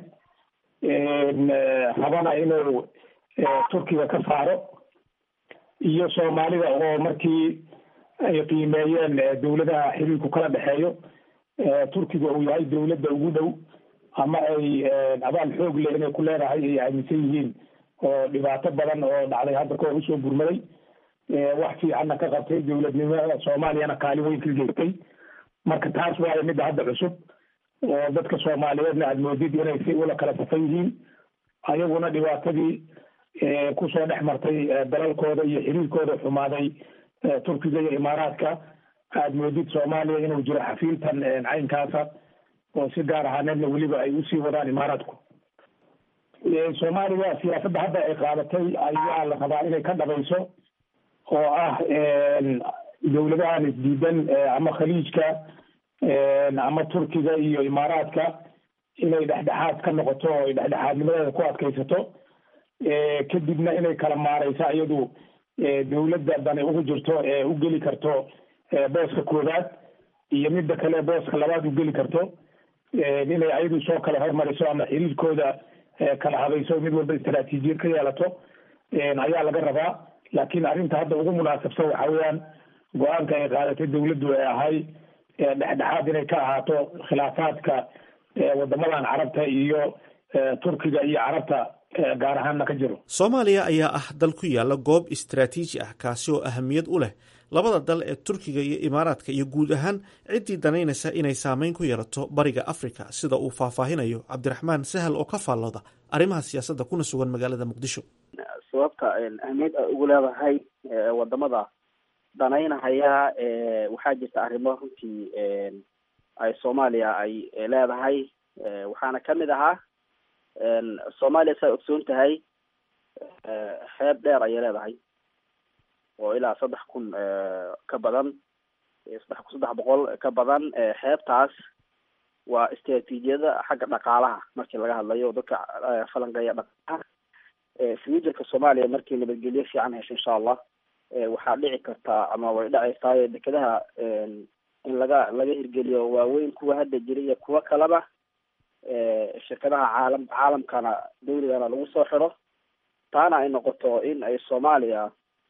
rabana inuu turkiga ka saaro iyo soomaalida oo markii ay qiimeeyeen dowladaha xiriirku kala dhexeeyo turkiga uu yahay dowladda ugu dhow ama ay abaal xoog leh inay ku leedahay ay aaminsan yihiin oo dhibaato badan oo dhacday hadda kahor usoo burmaday wax fiicanna ka qabtay dowladnimada soomaaliyana kaalin weyn ka geystay marka taas waayo midda hadda cusub oo dadka soomaaliyeedna aad moodid inay si ula kala safan yihiin ayaguna dhibaatadii kusoo dhex martay dalalkooda iyo xiriirkooda xumaaday turkiga iyo imaaraadka aad moodid soomaaliya inuu jiro xafiiltan caynkaasa oo si gaar ahaaneedna weliba ay usii wadaan imaaraadku soomaaliya siyaasadda hadda ay qaadatay ayaa la rabaa inay ka dhabayso oo ah dowladahan isdiidan ama khaliijka ama turkiga iyo imaaraadka inay dhexdhexaad ka noqoto oo ay dhexdhexaadnimadeeda ku adkaysato kadibna inay kala maareysa iyadu dowladda dani ugu jirto ee u geli karto booska koowaad iyo midda kale booska labaad u geli karto inay ayadu soo kala hormariso ama xiriirkooda kala habayso mid walba istaraatiijiyad ka yeelato ayaa laga rabaa laakiin arrinta hadda ugu munaasabsan waxa weeyaan go-aanka ay qaadatay dawladdu ee ahay dhexdhexaad inay ka ahaato khilaafaadka wadamadan carabta iyo turkiga iyo carabta gaar ahaanna ka jiro soomaaliya ayaa ah dal ku yaala goob istaraatiiji ah kaasi oo ahamiyad u leh labada dal ee turkiga iyo imaaraadka iyo guud ahaan ciddii danaynaysa inay saameyn ku yeelato bariga afrika sida uu faahfaahinayo cabdiraxmaan sahal oo ka faallooda arrimaha siyaasadda kuna sugan magaalada muqdisho sababta ahmiyad ay ugu leedahay wadamada danaynahaya waxaa jirta arrimo runtii ay soomaaliya ay leedahay waxaana kamid ahaa soomaaliya saa ogsoon tahay xeeb dheer ayay leedahay oo ilaa saddex kun ka badan saddex kun saddex boqol ka badan xeebtaas waa istraatiijiyada xagga dhaqaalaha markii laga hadlayo dadka falanqeeya dhaqaalaha futurka soomaaliya markii nabadgelyo fiican hesho insha allah waxaa dhici kartaa ama way dhacaysaa dekedaha in laga laga hirgeliyo waaweyn kuwa hadda jira iyo kuwo kaleba shirkadaha caalam caalamkana dawligana lagu soo xiro taana ay noqoto in ay soomaaliya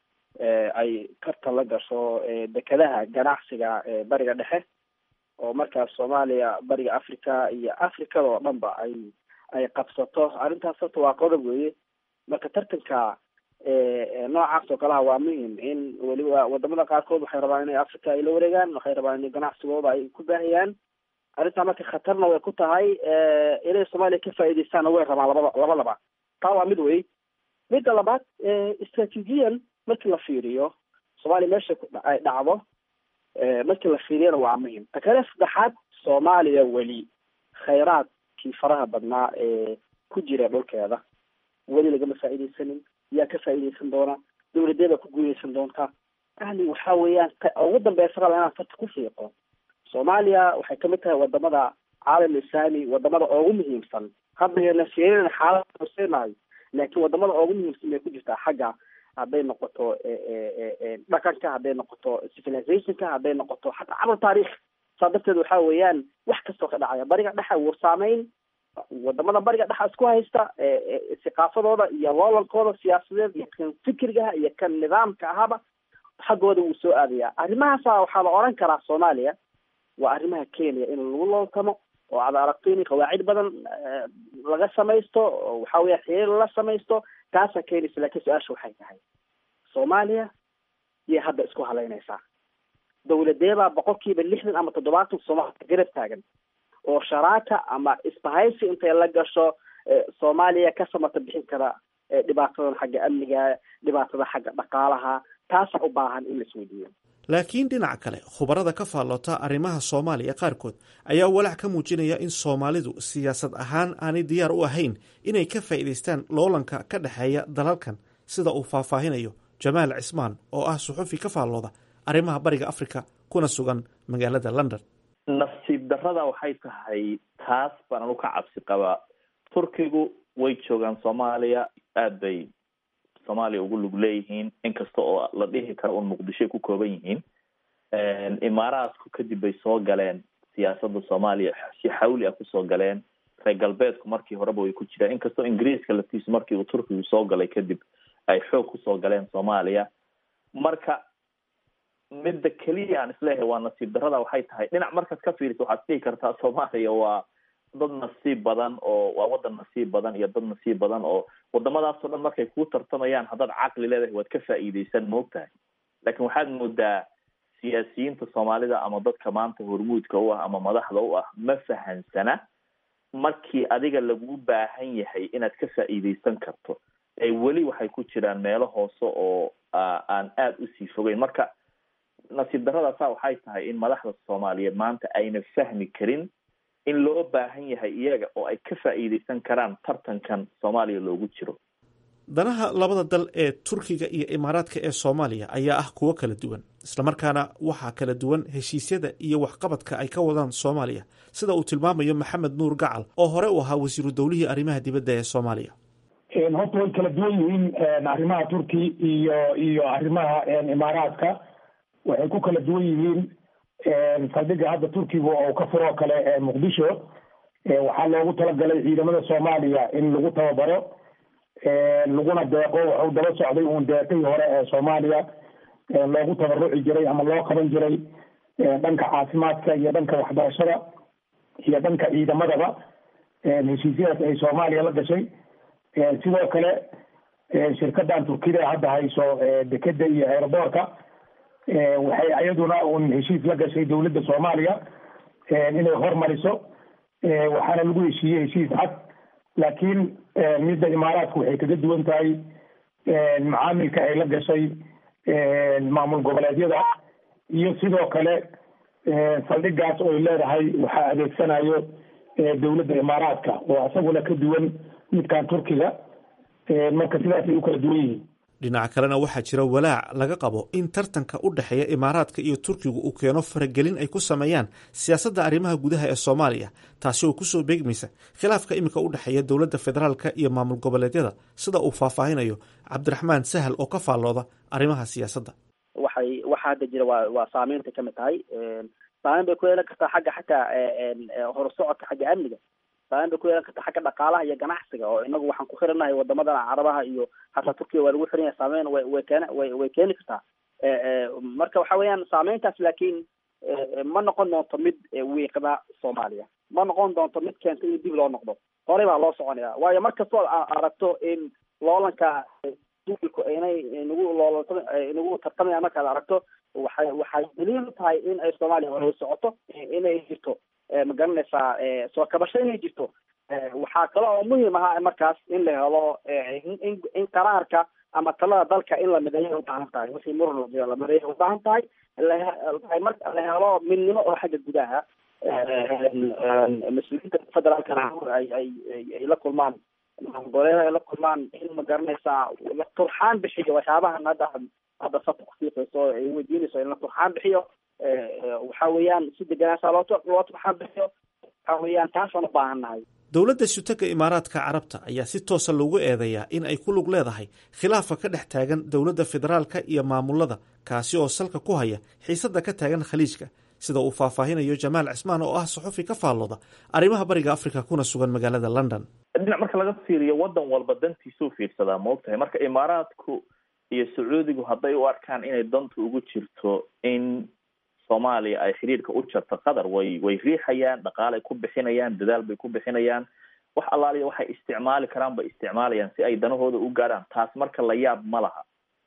ay karta la gasho dekedaha ganacsiga bariga dhexe oo markaas soomaaliya bariga africa iyo africada oo dhan ba ay ay qabsato arrintaas horta waa qodob weeye marka tartanka noocaas oo kaleha waa muhim in weliba wadamada qaarkood waxay rabaan inay africa ay la wareegaan waxay rabaan in ganacsigooda ay ku baahiyaan arrintaa marka khatarna way ku tahay inay soomaaliya ka faa'iideystaanna way rabaan labada labadaba taa waa mid wey midda labaad istraatiijiyan markii la fiiriyo soomaaliya meesha ay dhacdo markii la fiiriyana waa muhim ta kale saddexaad soomaaliya weli khayraadkii faraha badnaa ee ku jira dhulkeeda weli lagama faa'iideysanin yaa ka faa'iideysan doona dawladee baa ku guuleysan doonta yani waxa weeyaan ugu dambeysa raba inaan farta ku fiiqo soomaaliya waxay kamid tahay wadamada caalam islaami wadamada ugu muhiimsan haddayna fiirina xaalada hoseenahay laakiin wadamada ugu muhiimsan bay ku jirtaa xagga hadday noqoto dhaqanka hadday noqoto civilizationka hadday noqoto xataa cabal taarikh saa darteed waxa weeyaan wax kastoo ka dhacaya bariga dhexa wuu saameyn wadamada bariga dhexa isku haysta saqaafadooda iyo loolalkooda siyaasadeed iyo kan fikrigaha iyo kan nidaamka ahaba xaggooda wuu soo aadaya arrimahaasa waxaa la oran karaa soomaaliya waa arrimaha kenya in lagu looltamo oo aad aragto in qawaacid badan laga samaysto oo waxa weya xiriir la samaysto taasaa keenaysa laakiin su-aasha waxay tahay soomaaliya yay hadda isku halaynaysaa dawladeebaa boqolkiiba lixdan ama toddobaatan soomaaliya garab taagan oo sharaaka ama isbahaysi intay la gasho soomaaliya ka samata bixin kara dhibaatadan xagga amniga dhibaatada xagga dhaqaalaha taasaa u baahan in la isweydiiyo laakiin dhinaca kale khubarada ka faalloota arrimaha soomaaliya qaarkood ayaa walaac ka muujinaya in soomaalidu siyaasad ahaan aanay diyaar u ahayn inay ka faa'iidaystaan loolanka ka dhexeeya dalalkan sida uu faahfaahinayo jamaal cismaan oo ah suxufi ka faallooda arrimaha bariga afrika kuna sugan magaalada london nasiib darrada waxay tahay taas baan anu ka cabsi qabaa turkigu way joogaan soomaaliya aada bay soomaaliya ugu lug leeyihiin inkasta oo la dhihi karo un muqdishoy ku kooban yihiin imaaraadku kadib bay soo galeen siyaasadda soomaaliya si xawli ah kusoo galeen reer galbeedku markii horeba way ku jiraan inkastoo ingiriiska laftiisu markii uu turkigu soo galay kadib ay xoog kusoo galeen soomaaliya marka midda keliya aan isleeyahay waa nasiib darrada waxay tahay dhinac markaad ka fiiriso waxaad dhihi kartaa soomaaliya waa dad nasiib badan oo waa wadan nasiib badan iyo dad nasiib badan oo wadamadaasoo dhan markay kuu tartamayaan haddaad caqli leedahay waad ka faa'iideysan moogtahay laakiin waxaad moodaa siyaasiyiinta soomaalida ama dadka maanta hormuudka u ah ama madaxda u ah ma fahansana markii adiga lagu baahan yahay inaad ka faa'iideysan karto ee weli waxay ku jiraan meelo hoose oo aan aada usii fogeyn marka nasiib darradaasaa waxay tahay in madaxda soomaaliyeed maanta ayna fahmi karin in loo baahan yahay iyaga oo ay ka faa'iideysan karaan tartankan soomaaliya loogu jiro danaha labada dal ee turkiga iyo imaaraadka ee soomaaliya ayaa ah kuwo kala duwan islamarkaana waxaa kala duwan heshiisyada iyo waxqabadka ay ka wadaan soomaaliya sida uu tilmaamayo maxamed nuur gacal oo hore u ahaa wasiiru dowlihii arrimaha dibadda ee soomaaliya horta way kala duwan yihiin arrimaha turki iyo iyo arrimaha imaaraadka waxay ku kala duwan yihiin saldhiga hadda turkiga oo ka furoo kale muqdisho waxaa loogu talagalay ciidamada soomaaliya in lagu tababaro laguna deeqo waxuu daba socday uun deeqihii hore ee soomaaliya loogu tabaruci jiray ama loo qaban jiray dhanka caafimaadka iyo dhanka waxbarashada iyo dhanka ciidamadaba heshiisyadaas ay soomaaliya la gashay sidoo kale shirkadan turkida hadda hayso dekeda iyo aeroboorka waxay iyaduna un heshiis la gashay dowladda soomaaliya inay hormariso waxaana lagu heshiiyey heshiis cad laakiin midda imaaraadku waxay kaga duwan tahay macaamilka ay la gashay maamul goboleedyada iyo sidoo kale saldhigaas oy leedahay waxaa adeegsanayo dowladda imaaraadka oo isaguna ka duwan midkan turkiga marka sidaasay u kala duwan yihiin dhinaca kalena waxaa jira walaac laga qabo in tartanka u dhexeeya imaaraadka iyo turkigu uu keeno faragelin ay ku sameeyaan siyaasadda arrimaha gudaha ee soomaaliya taasi oo kusoo beegmaysa khilaafka iminka u dhexeeya dowladda federaalka iyo maamul goboleedyada sida uu faahfaahinayo cabdiraxmaan sahal oo ka faallooda arrimaha siyaasadda waxay waxa hadda jira waa waa saameynta kamid tahay saameyn bay ku yeelan kartaa xagga xataa horusocodka xagga amniga saameyn bay ku yeelan kartaa xagga dhaqaalaha iyo ganacsiga oo inagu waxaan ku xiranahay wadamadan carabaha iyo hataa turkiya waa lagu xiran yahay saameyn way way keena way way keeni kartaa marka waxa weeyaan saameyntaas laakiin ma noqon doonto mid wiiqda soomaaliya ma noqon doonto mid keenta in dib loo noqdo horey baa loo soconaya waayo markastoo aragto in loolanka duulku inay nagu loolanta nagu tartamayaan markaad aragto waxay waxay daliil u tahay in ay soomaaliya hore u socoto inay jirto ma garanaysaa soo kabasho inay jirto waxaa kale oo muhiim ahaa markaas in la helo in in qaraarka ama talada dalka in la mideeyo ubaahan tahay wixii muran la mideeyo ubaahan tahay marka la helo midnimo oo xagga gudaha mas-uuliyiinta federaalkana ay ay ay la kulmaan goboleeda ay la kulmaan in ma garanaysaa la turxaan bixiyo waxyaabahan hadda hadda sabta kufiiqayso ay weydiinayso in la turxaan bixiyo waxa weeyaan si deganaasaa loo loo turxaan bixiyo waxa weeyaan taasaan u baahan nahay dowladda sutaka imaaraadka carabta ayaa si toosa loogu eedeeyaa in ay ku lug leedahay khilaafa ka dhex taagan dowladda federaalka iyo maamulada kaasi oo salka ku haya xiisadda ka taagan khaliijka sida uu faahfaahinayo jamaal cismaan oo ah saxufi ka faallooda arrimaha bariga afrika kuna sugan magaalada london dhinac marka laga fiiriyo waddan walba dantiisuu fiirsadaa ma ogtahay marka imaaraadku iyo sacuudigu hadday u arkaan inay dantu ugu jirto in soomaaliya ay xiriirka u jarto qatar way way riixayaan dhaqaalay ku bixinayaan dadaal bay ku bixinayaan wax allaaliya waxay isticmaali karaan bay isticmaalayaan si ay danahooda u gaadhaan taas marka la yaab ma laha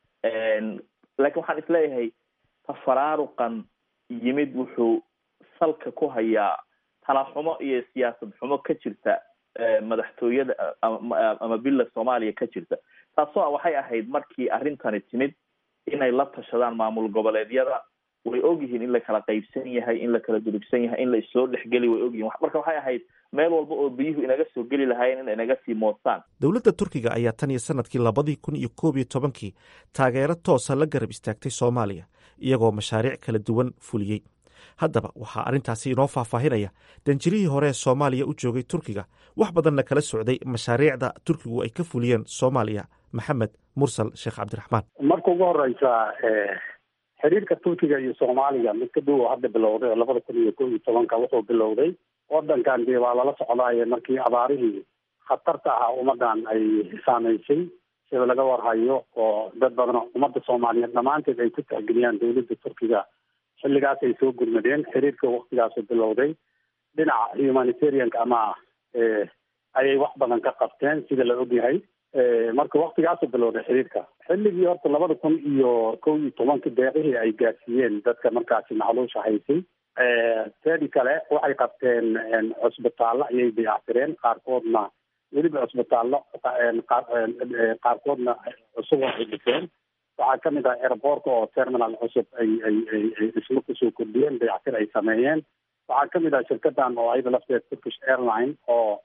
laakiin waxaan isleeyahay tafaraaruqan yimid wuxuu salka ku hayaa talaxumo iyo siyaasad xumo ka jirta madaxtooyada ama bila soomaaliya ka jirta taasoo a waxay ahayd markii arrintani timid inay la tashadaan maamul goboleedyada way ogyihiin in la kala qaybsan yahay in la kala durugsan yahay in la issoo dhexgeli way ogyihin marka waxay ahayd meel walba oo biyuhu inaga soo geli lahaayeen in inaga sii moostaan dowladda turkiga ayaa tan iyo sanadkii labadii kun iyo koob iyo tobankii taageero toosa la garab istaagtay soomaaliya iyagoo mashaariic kala duwan fuliyey haddaba waxaa arrintaasi inoo faahfaahinaya danjirihii hore ee soomaaliya u joogay turkiga wax badanna kala socday mashaariicda turkigu ay ka fuliyeen soomaaliya maxamed mursal sheekh cabdiraxmaan marka ugu horeysa xiriirka turkiga iyo soomaaliya mid ka dhow oo hadda bilowday oo labada kun iyo kob iyo tobanka wuxuu bilowday wadankan dee waa lala socdaaye markii abaarihii khatarta ahaa ummadan ay saameysay sida laga warhayo oo dad badan ummadda soomaaliyeed dhammaanteed ay ku tixgeliyaan dowladda turkiga xilligaas ay soo gurmadeen xiriirka waktigaasu bilowday dhinaca humanitarianka ama ayay wax badan ka qabteen sida la ogyahay marka waktigaasu bilowday xiriirka xilligii horta labada kun iyo kow iyo tobanka deeqihii ay gaarsiiyeen dadka markaasi macluusha haysay teedi kale waxay qabteen cusbitaallo ayay dayactireen qaarkoodna weliba cusbitaallo qaarkoodna cusub ay dhiseen waxaa kamid ah airboortka oo terminal cusub ay ay ay ay dhismo kusoo kordhiyeen dayactir ay sameeyeen waxaa kamid ah shirkadan oo ayada lafteed turkish airline oo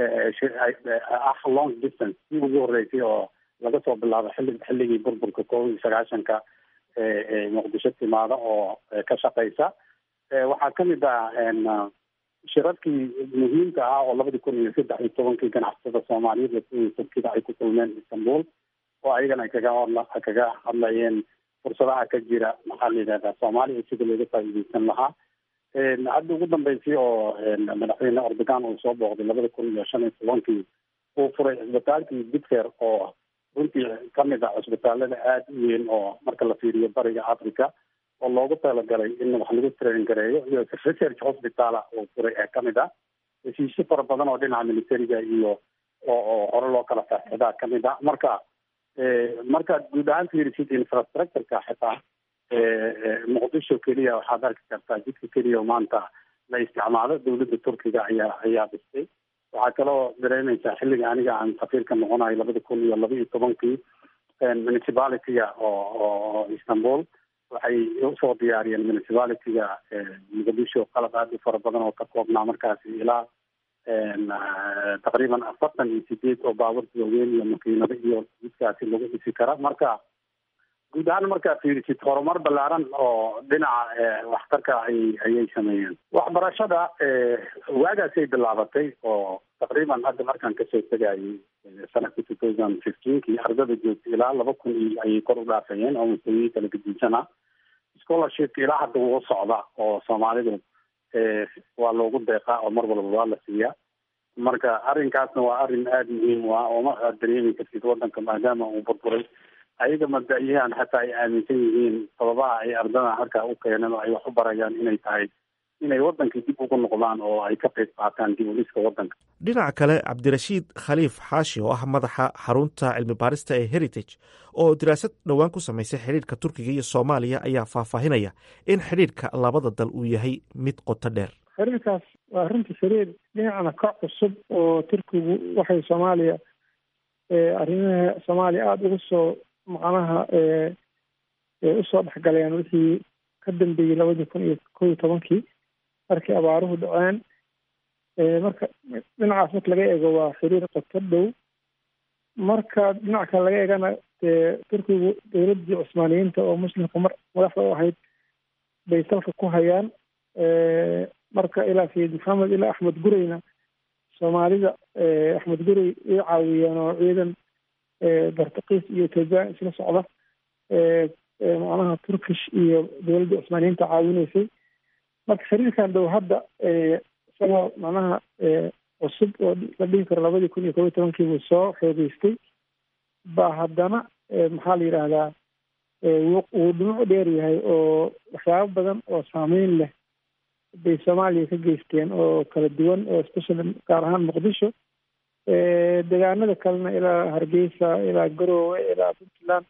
ah long distance si ugu horeysay oo laga soo bilaabo xilli xilligii burburka kow iyo sagaashanka muqdisho timaada oo ka shaqeysa waxaa kamid ah shirarkii muhiimka ah oo labadii kun iyo saddex iyo tobankii ganacsatada soomaaliyeed iyo turkida ay ku kulmeen istanbul oo ayagana ay kaga hadla kaga hadlayeen fursadaha ka jira maxaa la yidhahdaa soomaaliya sida looga faa'iideysan lahaa hadda ugu dambeysay oo madaxweyne erdogan uu soo booqday labada kun iyo shan iyo tobankii uu furay cisbitaalkii bitfer oo runtii kamid ah cisbitaalada aada u weyn oo marka la fiiriyo bariga africa oo loogu talagalay in wax lagu train gareeyo iyo research hospitala uu furay ee kamid ah heshiisyo fara badan oo dhinaca militariga iyo oo oo hore loo kala faaxidaa kamid ah marka markaad guud ahaan fiirisid infrastructureka xitaa muqdisho keliya waxaad arki kartaa jidka keliya maanta la isticmaalo dowladda turkiga ayaa ayaa dhistay waxaa kaloo dareemaysaa xilliga aniga aan safiirka noqonayo labada kun iyo laba iyo tobankii municipalityga oo oo istanbul waxay usoo diyaariyeen municipalityga muqdisho qalab aada u fara badan oo ka koobnaa markaasi ilaa taqriiban afartan iyo sideed oo baaburta waaweyn iyo makiinado iyo jidkaasi lagu dhisi kara marka guud ahaan markaa fiirisid horumar ballaaran oo dhinaca waxtarka ay ayay sameeyeen waxbarashada waagaasay bilaabatay oo taqriiban hadda markaan kasoo tegayay sanadka two thousand fifteenkii ardada joogta ilaa laba kun iyo ayay kor u dhaafayeen oo mustawiyii kala gedinsana scholarshipka ilaa hadda wuu socda oo soomaalidu waa loogu deeqaa oo mar walba waa la siiyaa marka arrinkaasna waa arrin aada muhiim u ah oo ma aad dareemi kartid wadanka maadaama uu burburay ayaga mabda-yahan xataa ay aaminsan yihiin sababaha ay ardada halkaa u keeneen oo ay wax u barayaan inay tahay inay wadankii dib ugu noqdaan oo ay ka qayb qaataan dib u dhiska wadanka dhinaca kale cabdirashiid khaliif xaashi oo ah madaxa xarunta cilmi baarista ee heritage oo diraasad dhowaan ku samaysay xidhiirka turkiga iyo soomaaliya ayaa faahfaahinaya in xidhiirka labada dal uu yahay mid qoto dheer xiriirkaas waa runtii xiriir dhinacna ka cusub oo turkigu waxay soomaaliya arrimaha soomaaliya aada ugu soo macnaha usoo dhexgaleen wixii ka dambeeyey labadii kun iyo kow iyo tobankii markii abaaruhu dhaceen marka dhinacaas marka laga eego waa xiriir qoto dhow marka dhinac kale laga eegana dee turkigu dowladdii cusmaaniyiinta oo muslimka mar madaxda u ahayd bay salka ku hayaan marka ilaa sayid maxamed ilaa axmed gureyna soomaalida axmed gurey way caawiyeen oo ciidan bartakiis iyo ethoobiyan isla socda macnaha turkish iyo dowladda cusmaaniyiinta caawinaysay marka xiriirkan dhow hadda isagoo macnaha cusub oo la dhihi karo labadii kun iyo kob iyo tobankii buu soo xoogeystay baa haddana maxaa la yidhaahdaa wuu dhinacu dheer yahay oo waxyaabo badan oo saameyn leh bay soomaaliya ka geysteen oo kala duwan oo especially gaar ahaan muqdisho deegaanada kalena ilaa hargeysa ilaa garoowe ilaa puntland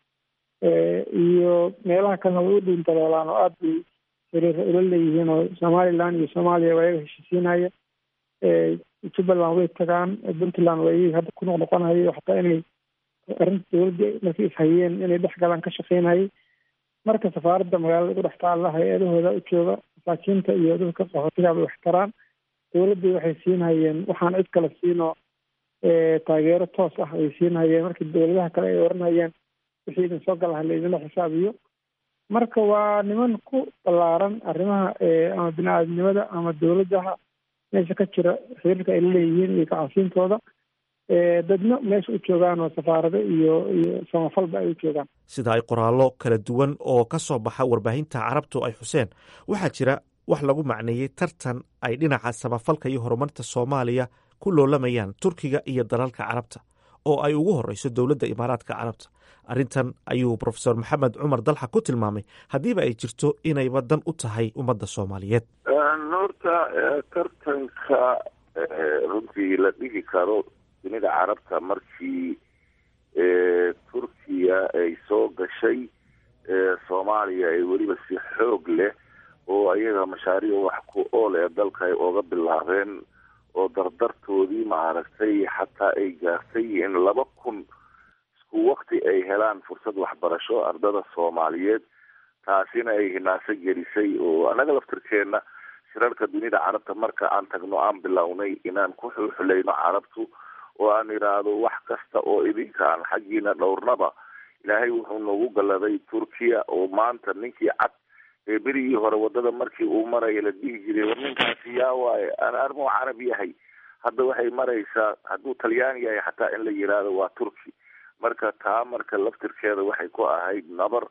iyo meelaha kalena way u dhuuntalolaan oo aada bay xiriira ula leeyihiin oo somaliland iyo soomaaliya waa iyaga heshiisiinaya jubbaland way tagaan puntland waa iyaga hadda ku noqnoqonayo xataa inay arrinta dowladda markay ishayeen inay dhex galaan ka shaqeynayay marka safaaradda magaalada ugu dhex taalla hay-adahooda u jooga masaakiinta iyo dadka qaxootiga bay wax taraan dowladdii waxay siinhayeen waxaan cid kale siinoo taageero toos ah ay siinhayeen markii dowladaha kale ay oranhayeen wixii idin soo galaha laydinla xisaabiyo marka waa niman ku ballaaran arrimaha ama bini-aadamnimada ama dowladaha meesha ka jira xiriirka ay la leeyihiin iyo gacansiintooda dadna meesha u joogaan oo safaarado iyo iyo samafalba ay u joogaan sida ay qoraallo kala duwan oo ka soo baxa warbaahinta carabtu ay xuseen waxaa jira wax lagu macneeyey tartan ay dhinaca samafalka iyo horumarta soomaaliya ku loolamayaan turkiga iyo dalalka carabta oo ay ugu horeyso dowladda imaaraadka carabta arrintan ayuu profesor maxamed cumar dalxa ku tilmaamay haddiiba ay jirto inayba dan u tahay ummadda soomaaliyeed horta tartanka runtii la dhihi karo dunida carabta markii turkiya ay soo gashay soomaaliya ay weliba si xoog leh oo ayaga mashaariic wax ku ool ee dalka ay ooga bilaabeen oo dardartoodii maaragtay xataa ay gaartay in laba kun isku wakti ay helaan fursad waxbarasho ardada soomaaliyeed taasina ay hinaaso gelisay oo annaga laftirkeena shirarka dunida carabta marka aan tagno aan bilownay inaan ku xulxulayno carabtu oo aan idhaahdo wax kasta oo idinka aan xaggiina dhowrnaba ilaahay wuxuu noogu galladay turkiya oo maanta ninkii cad ee berigii hore wadada markii uu maraya la dhihi jiray war ninkaasi yaa waaye aan armuu carab yahay hadda waxay maraysaa hadduu talyaani yahay xataa in la yidhaahdo waa turki marka taa marka laftirkeeda waxay ku ahayd nabar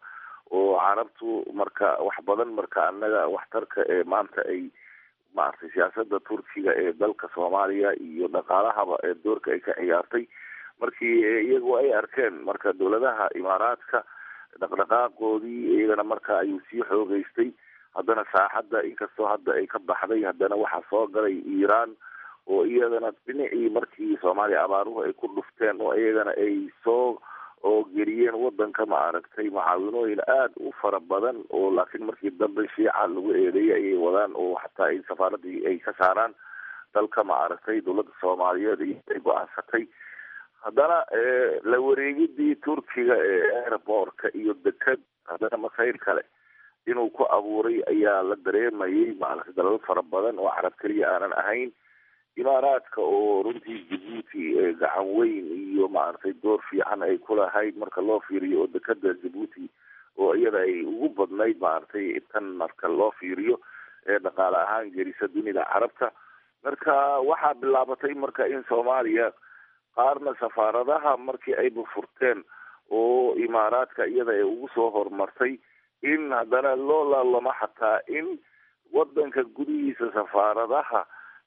oo carabtu marka wax badan marka annaga waxtarka ee maanta ay maaragtay siyaasada turkiga ee dalka soomaaliya iyo dhaqaalahaba ee doorka ay ka ciyaartay markii iyagu ay arkeen marka dowladaha imaaraadka dhaqdhaqaaqoodii iyagana marka ayuu sii xoogeystay haddana saaxadda inkastoo hadda ay ka baxday haddana waxaa soo galay iiraan oo iyadana dhinacii markii soomaaliya abaaruhu ay ku dhufteen oo iyagana ay soo oo geliyeen wadanka ma aragtay macaawinooyin aada u fara badan oo laakiin markii dambe shiica lagu eedeeyay ayay wadaan oo xataa ay safaaradii ay ka saaraan dalka ma aragtay dowladda soomaaliyeed iyo ay go-aansatay haddana la wareegidii turkiga ee airbortka iyo deked haddana masayr kale inuu ku abuuray ayaa la dareemayay maaragtay dalal fara badan oo carab keliya aanan ahayn imaaraadka oo runtii jabuuti gacan weyn iyo maaragtay door fiican ay ku lahayd marka loo fiiriyo oo dekeda jabuuti oo iyada ay ugu badnayd maaragtay tan marka loo fiiriyo ee dhaqaale ahaan gelisa dunida carabta marka waxaa bilaabatay marka in soomaaliya qaarna safaaradaha markii ay bufurteen oo imaaraadka iyada ay ugu soo horumartay in haddana loo laalamo xataa in wadanka gudihiisa safaaradaha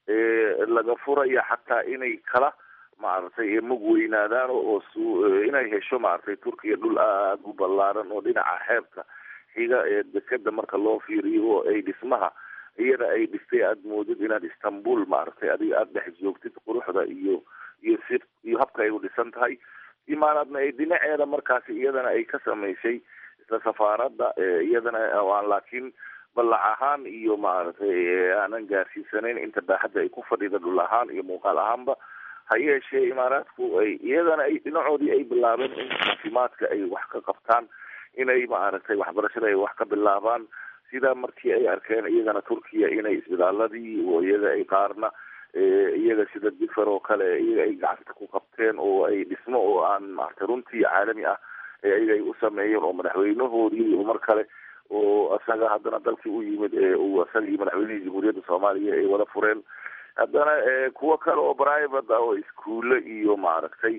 laga furaya xataa inay kala maaragtay mug weynaadaan oo s inay hesho maaragtay turkiya dhul aada u ballaaran oo dhinaca xeebta xiga ee dekeda marka loo fiiriyo oo ay dhismaha iyada ay dhistay aada moodid inaad istanbul maaragtay adiga aada dhex joogtid quruxda iyo iyo si iyo habka ay u dhisan tahay imaanaadna ay dhinaceeda markaasi iyadana ay ka samaysay isla safaaradda iyadana aan laakiin ballac ahaan iyo maaragtay aanan gaarsiisanayn inta baaxadda ay ku fadhida dhul ahaan iyo muuqaal ahaanba ha yeeshee imaaraadku ay iyadana ay dhinacoodii ay bilaabeen in caafimaadka ay wax ka qabtaan inay maaragtay waxbarashada ay wax ka bilaabaan sida markii ay arkeen iyagana turkiya inay isbitaaladii oo iyaga ay qaarna iyaga sida difer oo kale iyaga ay gacanta ku qabteen oo ay dhismo oo aan maaragtay runtii caalami ah iyaga ay u sameeyeen oo madaxweynahoodii mar kale oo isaga haddana dalkii u yimid uu isagii madaxweynihii jamhuuriyadda soomaaliya ay wada fureen haddana kuwo kale oo private ah oo iskuulle iyo maaragtay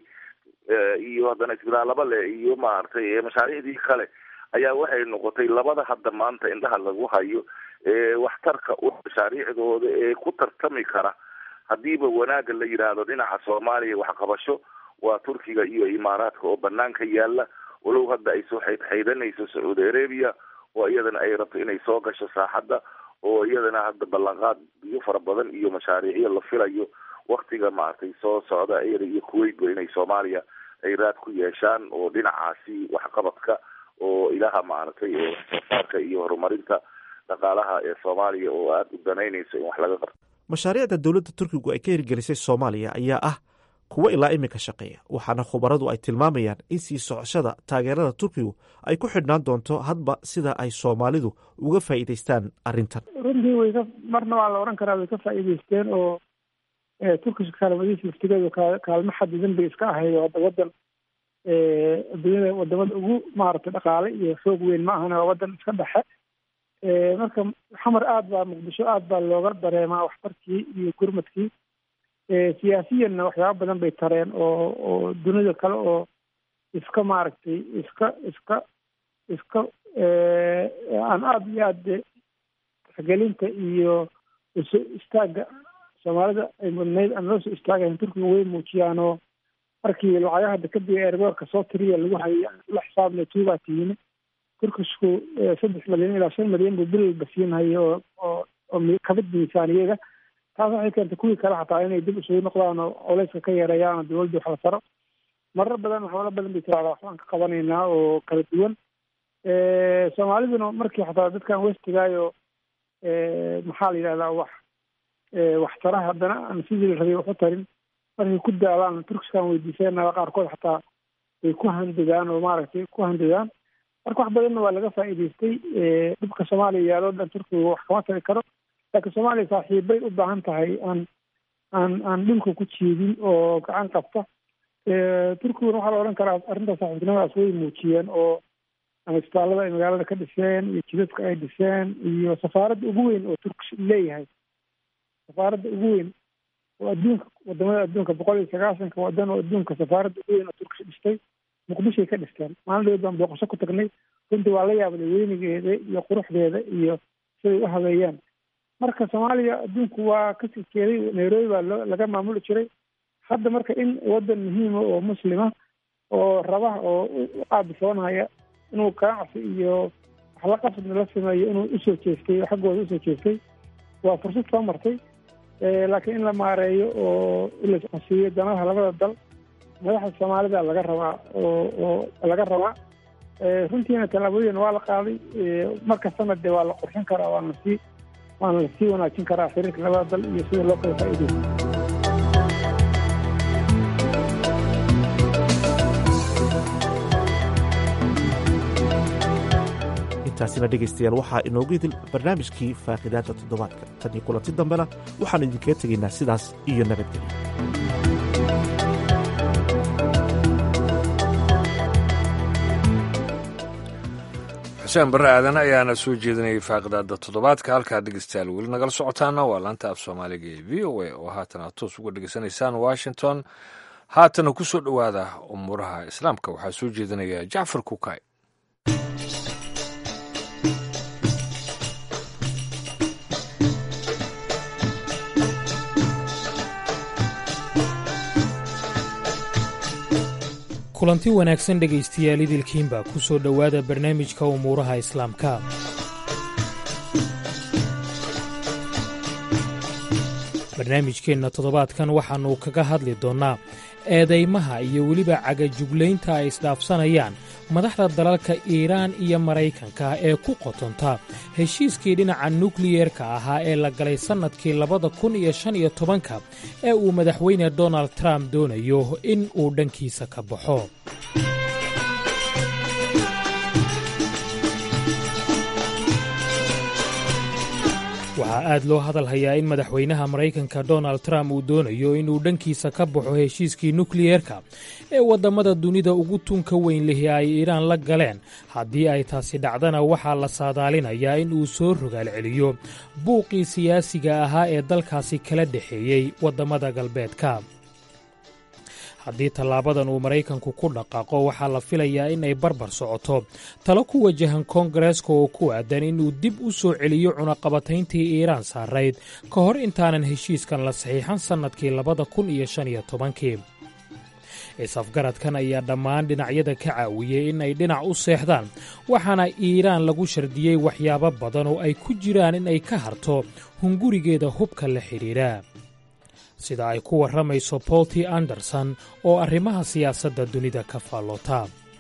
iyo haddana isbitaalaba le iyo maaragtay mashaariicdii kale ayaa waxay noqotay labada hadda maanta indhaha lagu hayo waxtarka mashaariicdooda ee ku tartami kara haddiiba wanaagga la yidhaahdo dhinaca soomaaliya waxqabasho waa turkiga iyo imaaraadka oo banaanka yaala walow hadda ay soo xaydxaydanayso sacuudi arabia oo iyadana ay rabto inay soo gasho saaxadda oo iyadana hadda ballanqaad biyo fara badan iyo mashaariicyo la filayo waktiga maaragtay soo socda iyada iyo kuwaitba inay soomaaliya ay raad ku yeeshaan oo dhinacaasi waxqabadka oo ilaha maaragtay ee waxsoosaarka iyo horumarinta dhaqaalaha ee soomaaliya oo aada u danaynayso in wax laga qabto mashaariicda dowladda turkigu ay ka hirgelisay soomaaliya ayaa ah kuwo ilaa iminka shaqeeya waxaana khubaradu ay tilmaamayaan in sii socoshada taageerada turkigu ay ku xidhnaan doonto hadba sida ay soomaalidu uga faa'iidaystaan arrintan runtii way ka marna waa la odhan karaa way ka faa'iidaysteen oo turkiska kaalmadiisa laftigeedu kaalmo xadidan bay iska ahayd oo wadan adduunyada wadamada ugu maaragtay dhaqaale iyo xoog weyn ma ahana waa wadan iska dhexe marka xamar aad baa muqdisho aad baa looga dareemaa waxtarkii iyo gurmadkii siyaasiyanna waxyaaba badan bay tareen oo oo dunida kale oo iska maaragtay iska iska iska aan aada iyo aada tixgelinta iyo iso istaaga soomaalida ay mudnayd aan loo soo istaagayn turkiga way muujiyaan oo markii lacagaha dekadii eerboorka soo tiriya lagu hayay la xisaabnay tuubaa tihiin turkisku saddex milyan ilaa shan milyan buu bilba siinhaya oo oo oo kabid miisaaniyada taas waxay keentay kuwii kale xataa inay dib isugu noqdaan oo culeyska ka yareeyaan oo dawladda wax la taro marar badan waxyaalo badan bay tirahdaa waxbaan ka qabanaynaa oo kala duwan soomaaliduna markii xataa dadkan westigaayo maxaa la yidhahdaa wax waxtara haddana aan sidii la rabay wax u tarin markay ku daalaan turkiskan weydiisanaa qaarkood xataa way ku handigaan oo maaragtay ku handigaan marka wax badanna waa laga faa'iidaystay dhibka soomaaliya yaaloo dhan turkiga wax kama tari karo laakiin soomaaliya saaxiibbay u baahan tahay aan aan aan dhulka ku jiidin oo gacan qabta turkiguna waxaa la odhan karaa arrinta saaxiibtinimadaas way muujiyeen oo ama isbitaallada ay magaalada ka dhiseen iyo jidadka ay dhiseen iyo safaaradda ugu weyn oo turkish leeyahay safaaradda ugu weyn oo adduunka wadamada adduunka boqol iyo sagaasanka wadan oo adduunka safaaradda ugu weyn oo turkish dhistay muqdishoay ka dhisteen maalin dhaweed baan booqasho ku tagnay runtii waa la yaabday weynigeeda iyo quruxdeeda iyo siday u habeeyaan marka soomaaliya adduunku waa ka sikeeday nairobi baa loo laga maamuli jiray hadda marka in wadan muhiima oo muslima oo raba oo u aabisoonaya inuu ganacsi iyo waxla qasabna la sameeyo inuu usoo jeestay oo xaggooda usoo jeestay waa fursad soo martay laakiin in la maareeyo oo la iscasiiyo danaha labada dal madaxda soomaalida laga rabaa oo oo laga rabaa runtiina tallaabooyin waa la qaaday markastana dee waa la qurxin karaa waana lasii waana lasii wanaajin karaa xiriirka labada dal iyo sida loo kala faa'iidaysto intaasina dhegaystayaal waxaa inoogu idil barnaamijkii faaqidaada toddobaadka tan iyo kulanti dambena waxaannu idinkaga tegaynaa sidaas iyo nabadgelyo xuseen barre aadan ayaana soo jeedinayay faaqidaada toddobaadka halkaa dhegeystayaal weli nagala socotaana waa laanta af soomaaliga ee v o a oo haatan aad toos uga dhegeysanaysaan washington haatana ku soo dhowaada umuuraha islaamka waxaa soo jeedinaya jacfar kukay kulanti wanaagsan dhegaystayaal idilkiinba ku soo dhowaada barnaamijka umuuraha islaamka barnaamijkeenna toddobaadkan waxaannu kaga hadli doonnaa eedaymaha iyo weliba cagajuglaynta ay isdhaafsanayaan madaxda dalalka iiraan iyo maraykanka ee ku qotonta heshiiskii dhinaca nukliyerka ahaa ee la galay sannadkii labada kun iyo shan iyo tobanka ee uu madaxweyne donald trump doonayo in uu dhankiisa ka baxo waxaa aad loo hadal hayaa in madaxweynaha maraykanka donald trump uu doonayo inuu dhankiisa ka baxo heshiiskii nukliyerka ee waddamada dunida ugu tunka weyn lihi ay iiraan la galeen haddii ay taasi dhacdana waxaa la saadaalinayaa in uu soo rogaal celiyo buuqii siyaasiga ahaa ee dalkaasi kala dhexeeyey waddamada galbeedka haddii tallaabadan uu maraykanku ku dhaqaaqo waxaa la filayaa in ay barbar socoto talo ku wajahan koongareeska oo ku aadan inuu dib u soo celiyo cunaqabatayntii iiraan saarayd ka hor intaanan heshiiskan la saxiixan sannadkii labada kun iyo shan iyo tobankii is-afgaradkan ayaa dhammaan dhinacyada ka caawiyey in ay dhinac u seexdaan waxaana iiraan lagu shardiyey waxyaabo badan oo ay ku jiraan in ay ka harto hungurigeeda hubka la xidhiidha sida ay ku warramayso bolti anderson oo arrimaha siyaasadda dunida ka faalloota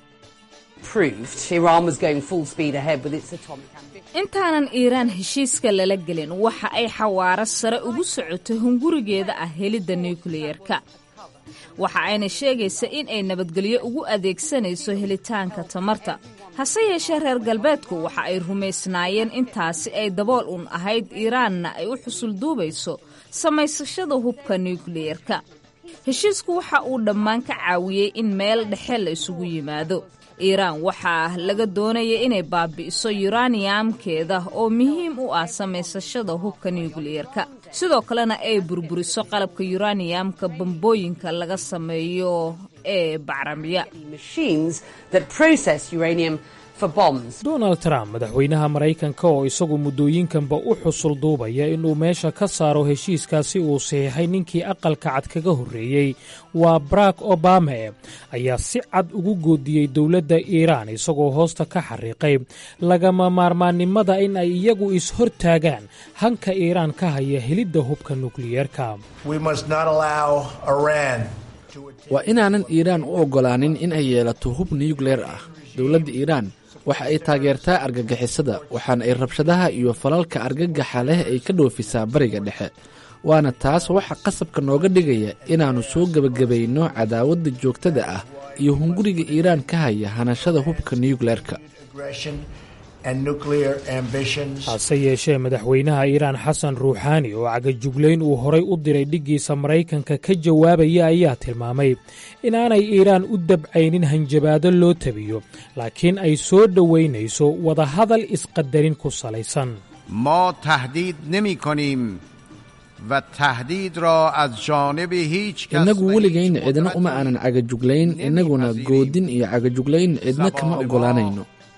intaanan iiraan heshiiska lala gelin waxa ay xawaaro sare ugu socoto hungurigeeda ah helidda nukliyerka waxa ayna sheegaysa in ay nabadgelyo ugu adeegsanayso helitaanka tamarta hase yeeshee reer galbeedku waxa ay rumaysnaayeen intaasi ay dabool un ahayd iiraanna ay u xusulduubayso samaysashada hubka nukliyerka heshiisku waxa uu dhammaan ka caawiyey in meel dhexe la isugu yimaado iiraan waxaa laga doonaya inay baabi'iso yuraniyamkeeda oo muhiim u ah samaysashada hubka nukliyerka sidoo kalena ay burburiso qalabka yuraniyamka bambooyinka laga sameeyo ee bacramiya donald trump madaxweynaha maraykanka oo isagu muddooyinkanba u xusul duubaya inuu meesha ka saaro heshiiskaasi uu saxiixay ninkii aqalka cad kaga horreeyey waa barack obame ayaa si cad ugu goodiyey dowladda iiraan isagoo hoosta ka xariiqay lagama maarmaannimada in ay iyagu is-hortaagaan hanka iiraan ka haya helidda hubka nukliyerka waa inaanan iiraan u oggolaanin in ay yeelato hub nukleer ah dowladda iiraan waxa ay taageertaa argagixisada waxaana ay rabshadaha iyo falalka argagaxa leh ay ka dhoofisaa bariga dhexe waana taas waxa qasabka nooga dhigaya inaannu soo gebagabayno cadaawadda joogtada ah iyo hunguriga iiraan ka haya hanashada hubka nukleerka hase yeeshee madaxweynaha iiraan xasan ruuxaani oo cagajuglayn uu horay u diray dhiggiisa maraykanka ka jawaabaya ayaa tilmaamay inaanay iiraan u dabcaynin hanjabaado loo tabiyo laakiin ay soo dhowaynayso wadahadal isqadarin ku salaysan ما تهدید نمی کنیم و تهدید را از جانب هیچ کس innagu weligayn cidna uma aanan cagajuglayn innaguna goodin iyo cagajuglayn cidna kama oggolaanayno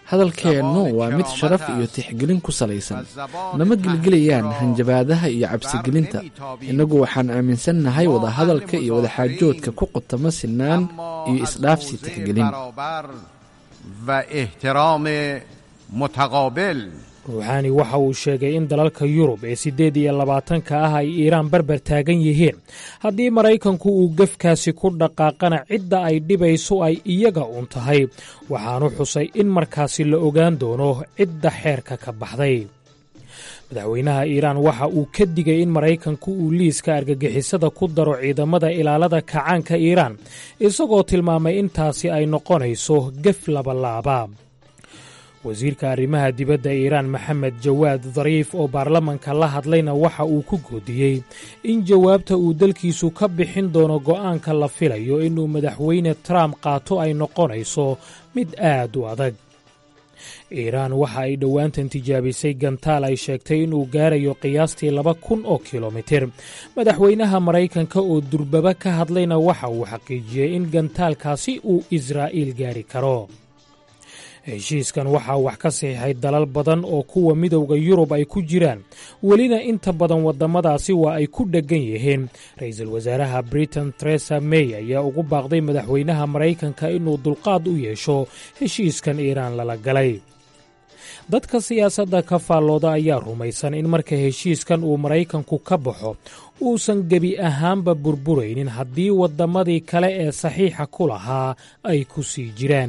hadalkeennu waa mid sharaf iyo tixgelin ku salaysan nama gelgelayaan hanjabaadaha iyo cabsigelinta innagu waxaan aaminsannahay wadahadalka iyo wadaxaajoodka ku qotamo sinaan iyo isdhaafsi tixgelin و احترام متقابل ruuxaani waxa uu sheegay in dalalka yurub ee siddeed iyo labaatanka ah ay iiraan barbar taagan yihiin haddii maraykanku uu gefkaasi ku dhaqaaqana cidda ay dhibayso ay iyaga uun tahay waxaanu xusay in markaasi la ogaan doono cidda xeerka ka baxday madaxweynaha iiraan waxa uu ka digay in maraykanku uu liiska argagixisada ku daro ciidamada ilaalada kacaanka iiraan isagoo tilmaamay intaasi ay noqonayso gef labalaaba wasiirka arrimaha dibadda iiraan maxamed jawaad dariif oo baarlamanka la hadlayna waxa uu ku goodiyey in jawaabta uu dalkiisu ka bixin doono go'aanka la filayo inuu madaxweyne trump qaato ay noqonayso mid aad u adag iiraan waxa ay dhowaantan tijaabisay gantaal ay sheegtay inuu gaarayo qiyaastii laba kun oo kilomitir madaxweynaha maraykanka oo durbaba ka hadlayna waxa uu xaqiijiyey in gantaalkaasi uu israa'iil gaari karo heshiiskan waxaa wax ka saxiixay dalal badan oo kuwa midowda yurub ay ku jiraan welina inta badan waddamadaasi waa ay ku dheggan yihiin ra-iisul wasaaraha britain teresa may ayaa ugu baaqday madaxweynaha maraykanka inuu dulqaad u yeesho heshiiskan iiraan lala galay dadka siyaasadda ka faallooda ayaa rumaysan in marka heshiiskan uu maraykanku ka baxo uusan gebi ahaanba burburaynin haddii waddamadii kale ee saxiixa ku lahaa ay ku sii jiraan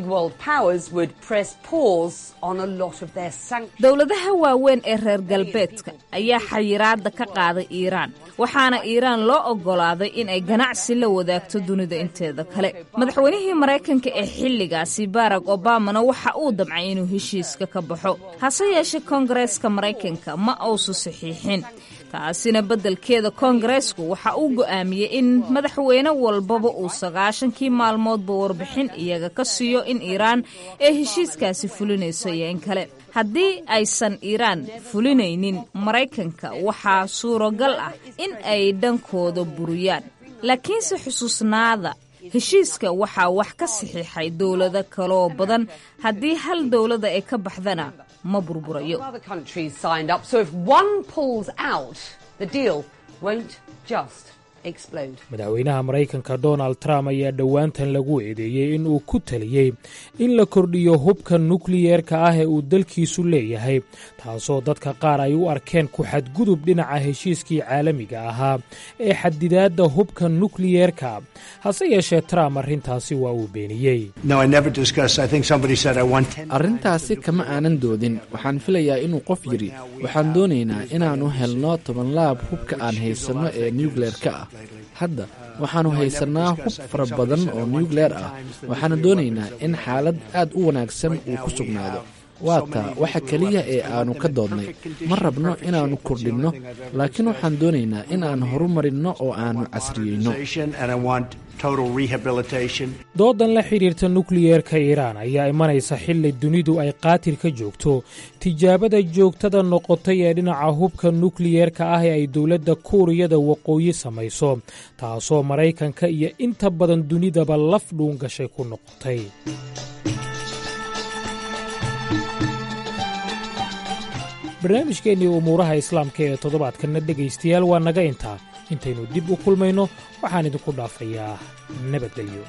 dowladaha waaweyn ee reer galbeedka ayaa xayiraadda ka qaaday iiraan waxaana iiraan loo oggolaaday inay ganacsi la wadaagto dunida inteeda kale madaxweynihii maraykanka ee xilligaasi barack obamana waxa uu damcay inuu heshiiska ka baxo hase yeeshee koongareeska maraykanka ma uusu saxiixin taasina beddelkeeda koongareesku waxa uu go'aamiyey in madaxweyne walbaba uu sagaashankii maalmoodba warbixin iyaga ka siiyo in iiraan ee heshiiskaasi fulinayso iyo in kale haddii aysan iiraan fulinaynin maraykanka waxaa suuragal ah in ay dhankooda buriyaan laakiinse xusuusnaada heshiiska waxaa wax ka saxiixay dowlado kaloo badan haddii hal dowlada ay ka baxdana ma burburayo madaxweynaha maraykanka donald trump ayaa dhowaantan lagu eedeeyey in uu ku taliyey in la kordhiyo hubka nukliyeerka ah ee uu dalkiisu leeyahay taasoo dadka qaar ay u arkeen ku xadgudub dhinaca heshiiskii caalamiga ahaa ee xadidaadda hubka nukliyeerka hase yeeshee trump arrintaasi waa uu beeniyey arrintaasi kama aanan doodin waxaan filayaa inuu qof yidhi waxaan doonaynaa inaannu helno tobanlaab hubka aan haysanno ee nuukleerka ah hadda waxaannu haysannaa hub fara badan oo nuukleer ah waxaana doonaynaa in xaalad aad u wanaagsan uu ku sugnaado waa taa waxa keliya ee aannu ka doodnay ma rabno inaannu kordhinno laakiin waxaan doonaynaa in aan horumarinno oo aannu casriyeyno doodan la xidhiirta nukliyeerka iiraan ayaa imanaysa xilli dunidu ay qaatil ka joogto tijaabada joogtada noqotay ee dhinaca hubka nukliyeerka ah ee ay dowladda kuuriyada waqooyi samayso taasoo maraykanka iyo inta badan dunidaba laf dhuun gashay ku noqotay barnaamijkeennii umuuraha islaamka ee toddobaadkanna dhegaystayaal waa naga intaa intaynu dib u kulmayno waxaan idinku dhaafayaa nabadgelyo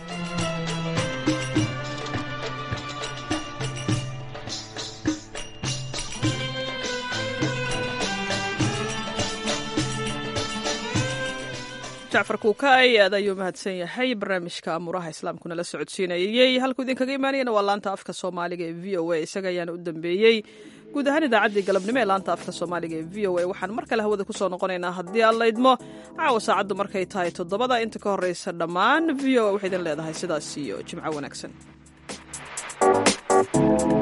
jacfar kuukaay aad ayuu mahadsan yahay barnaamijka amuuraha islaamkuna la socodsiinayey halkuu idinkaga imaanayana waa laanta afka soomaaliga ee v o a isaga ayaana u dambeeyey guud ahaan idaacaddii galabnimo ee laanta afka soomaaliga ee v o a waxaan mar kale hawada kusoo noqonaynaa haddii aan laydmo caawa saacaddu markay tahay toddobada inta ka horreysa dhammaan v o a waxay idin leedahay sidaas iyo jimco wanaagsan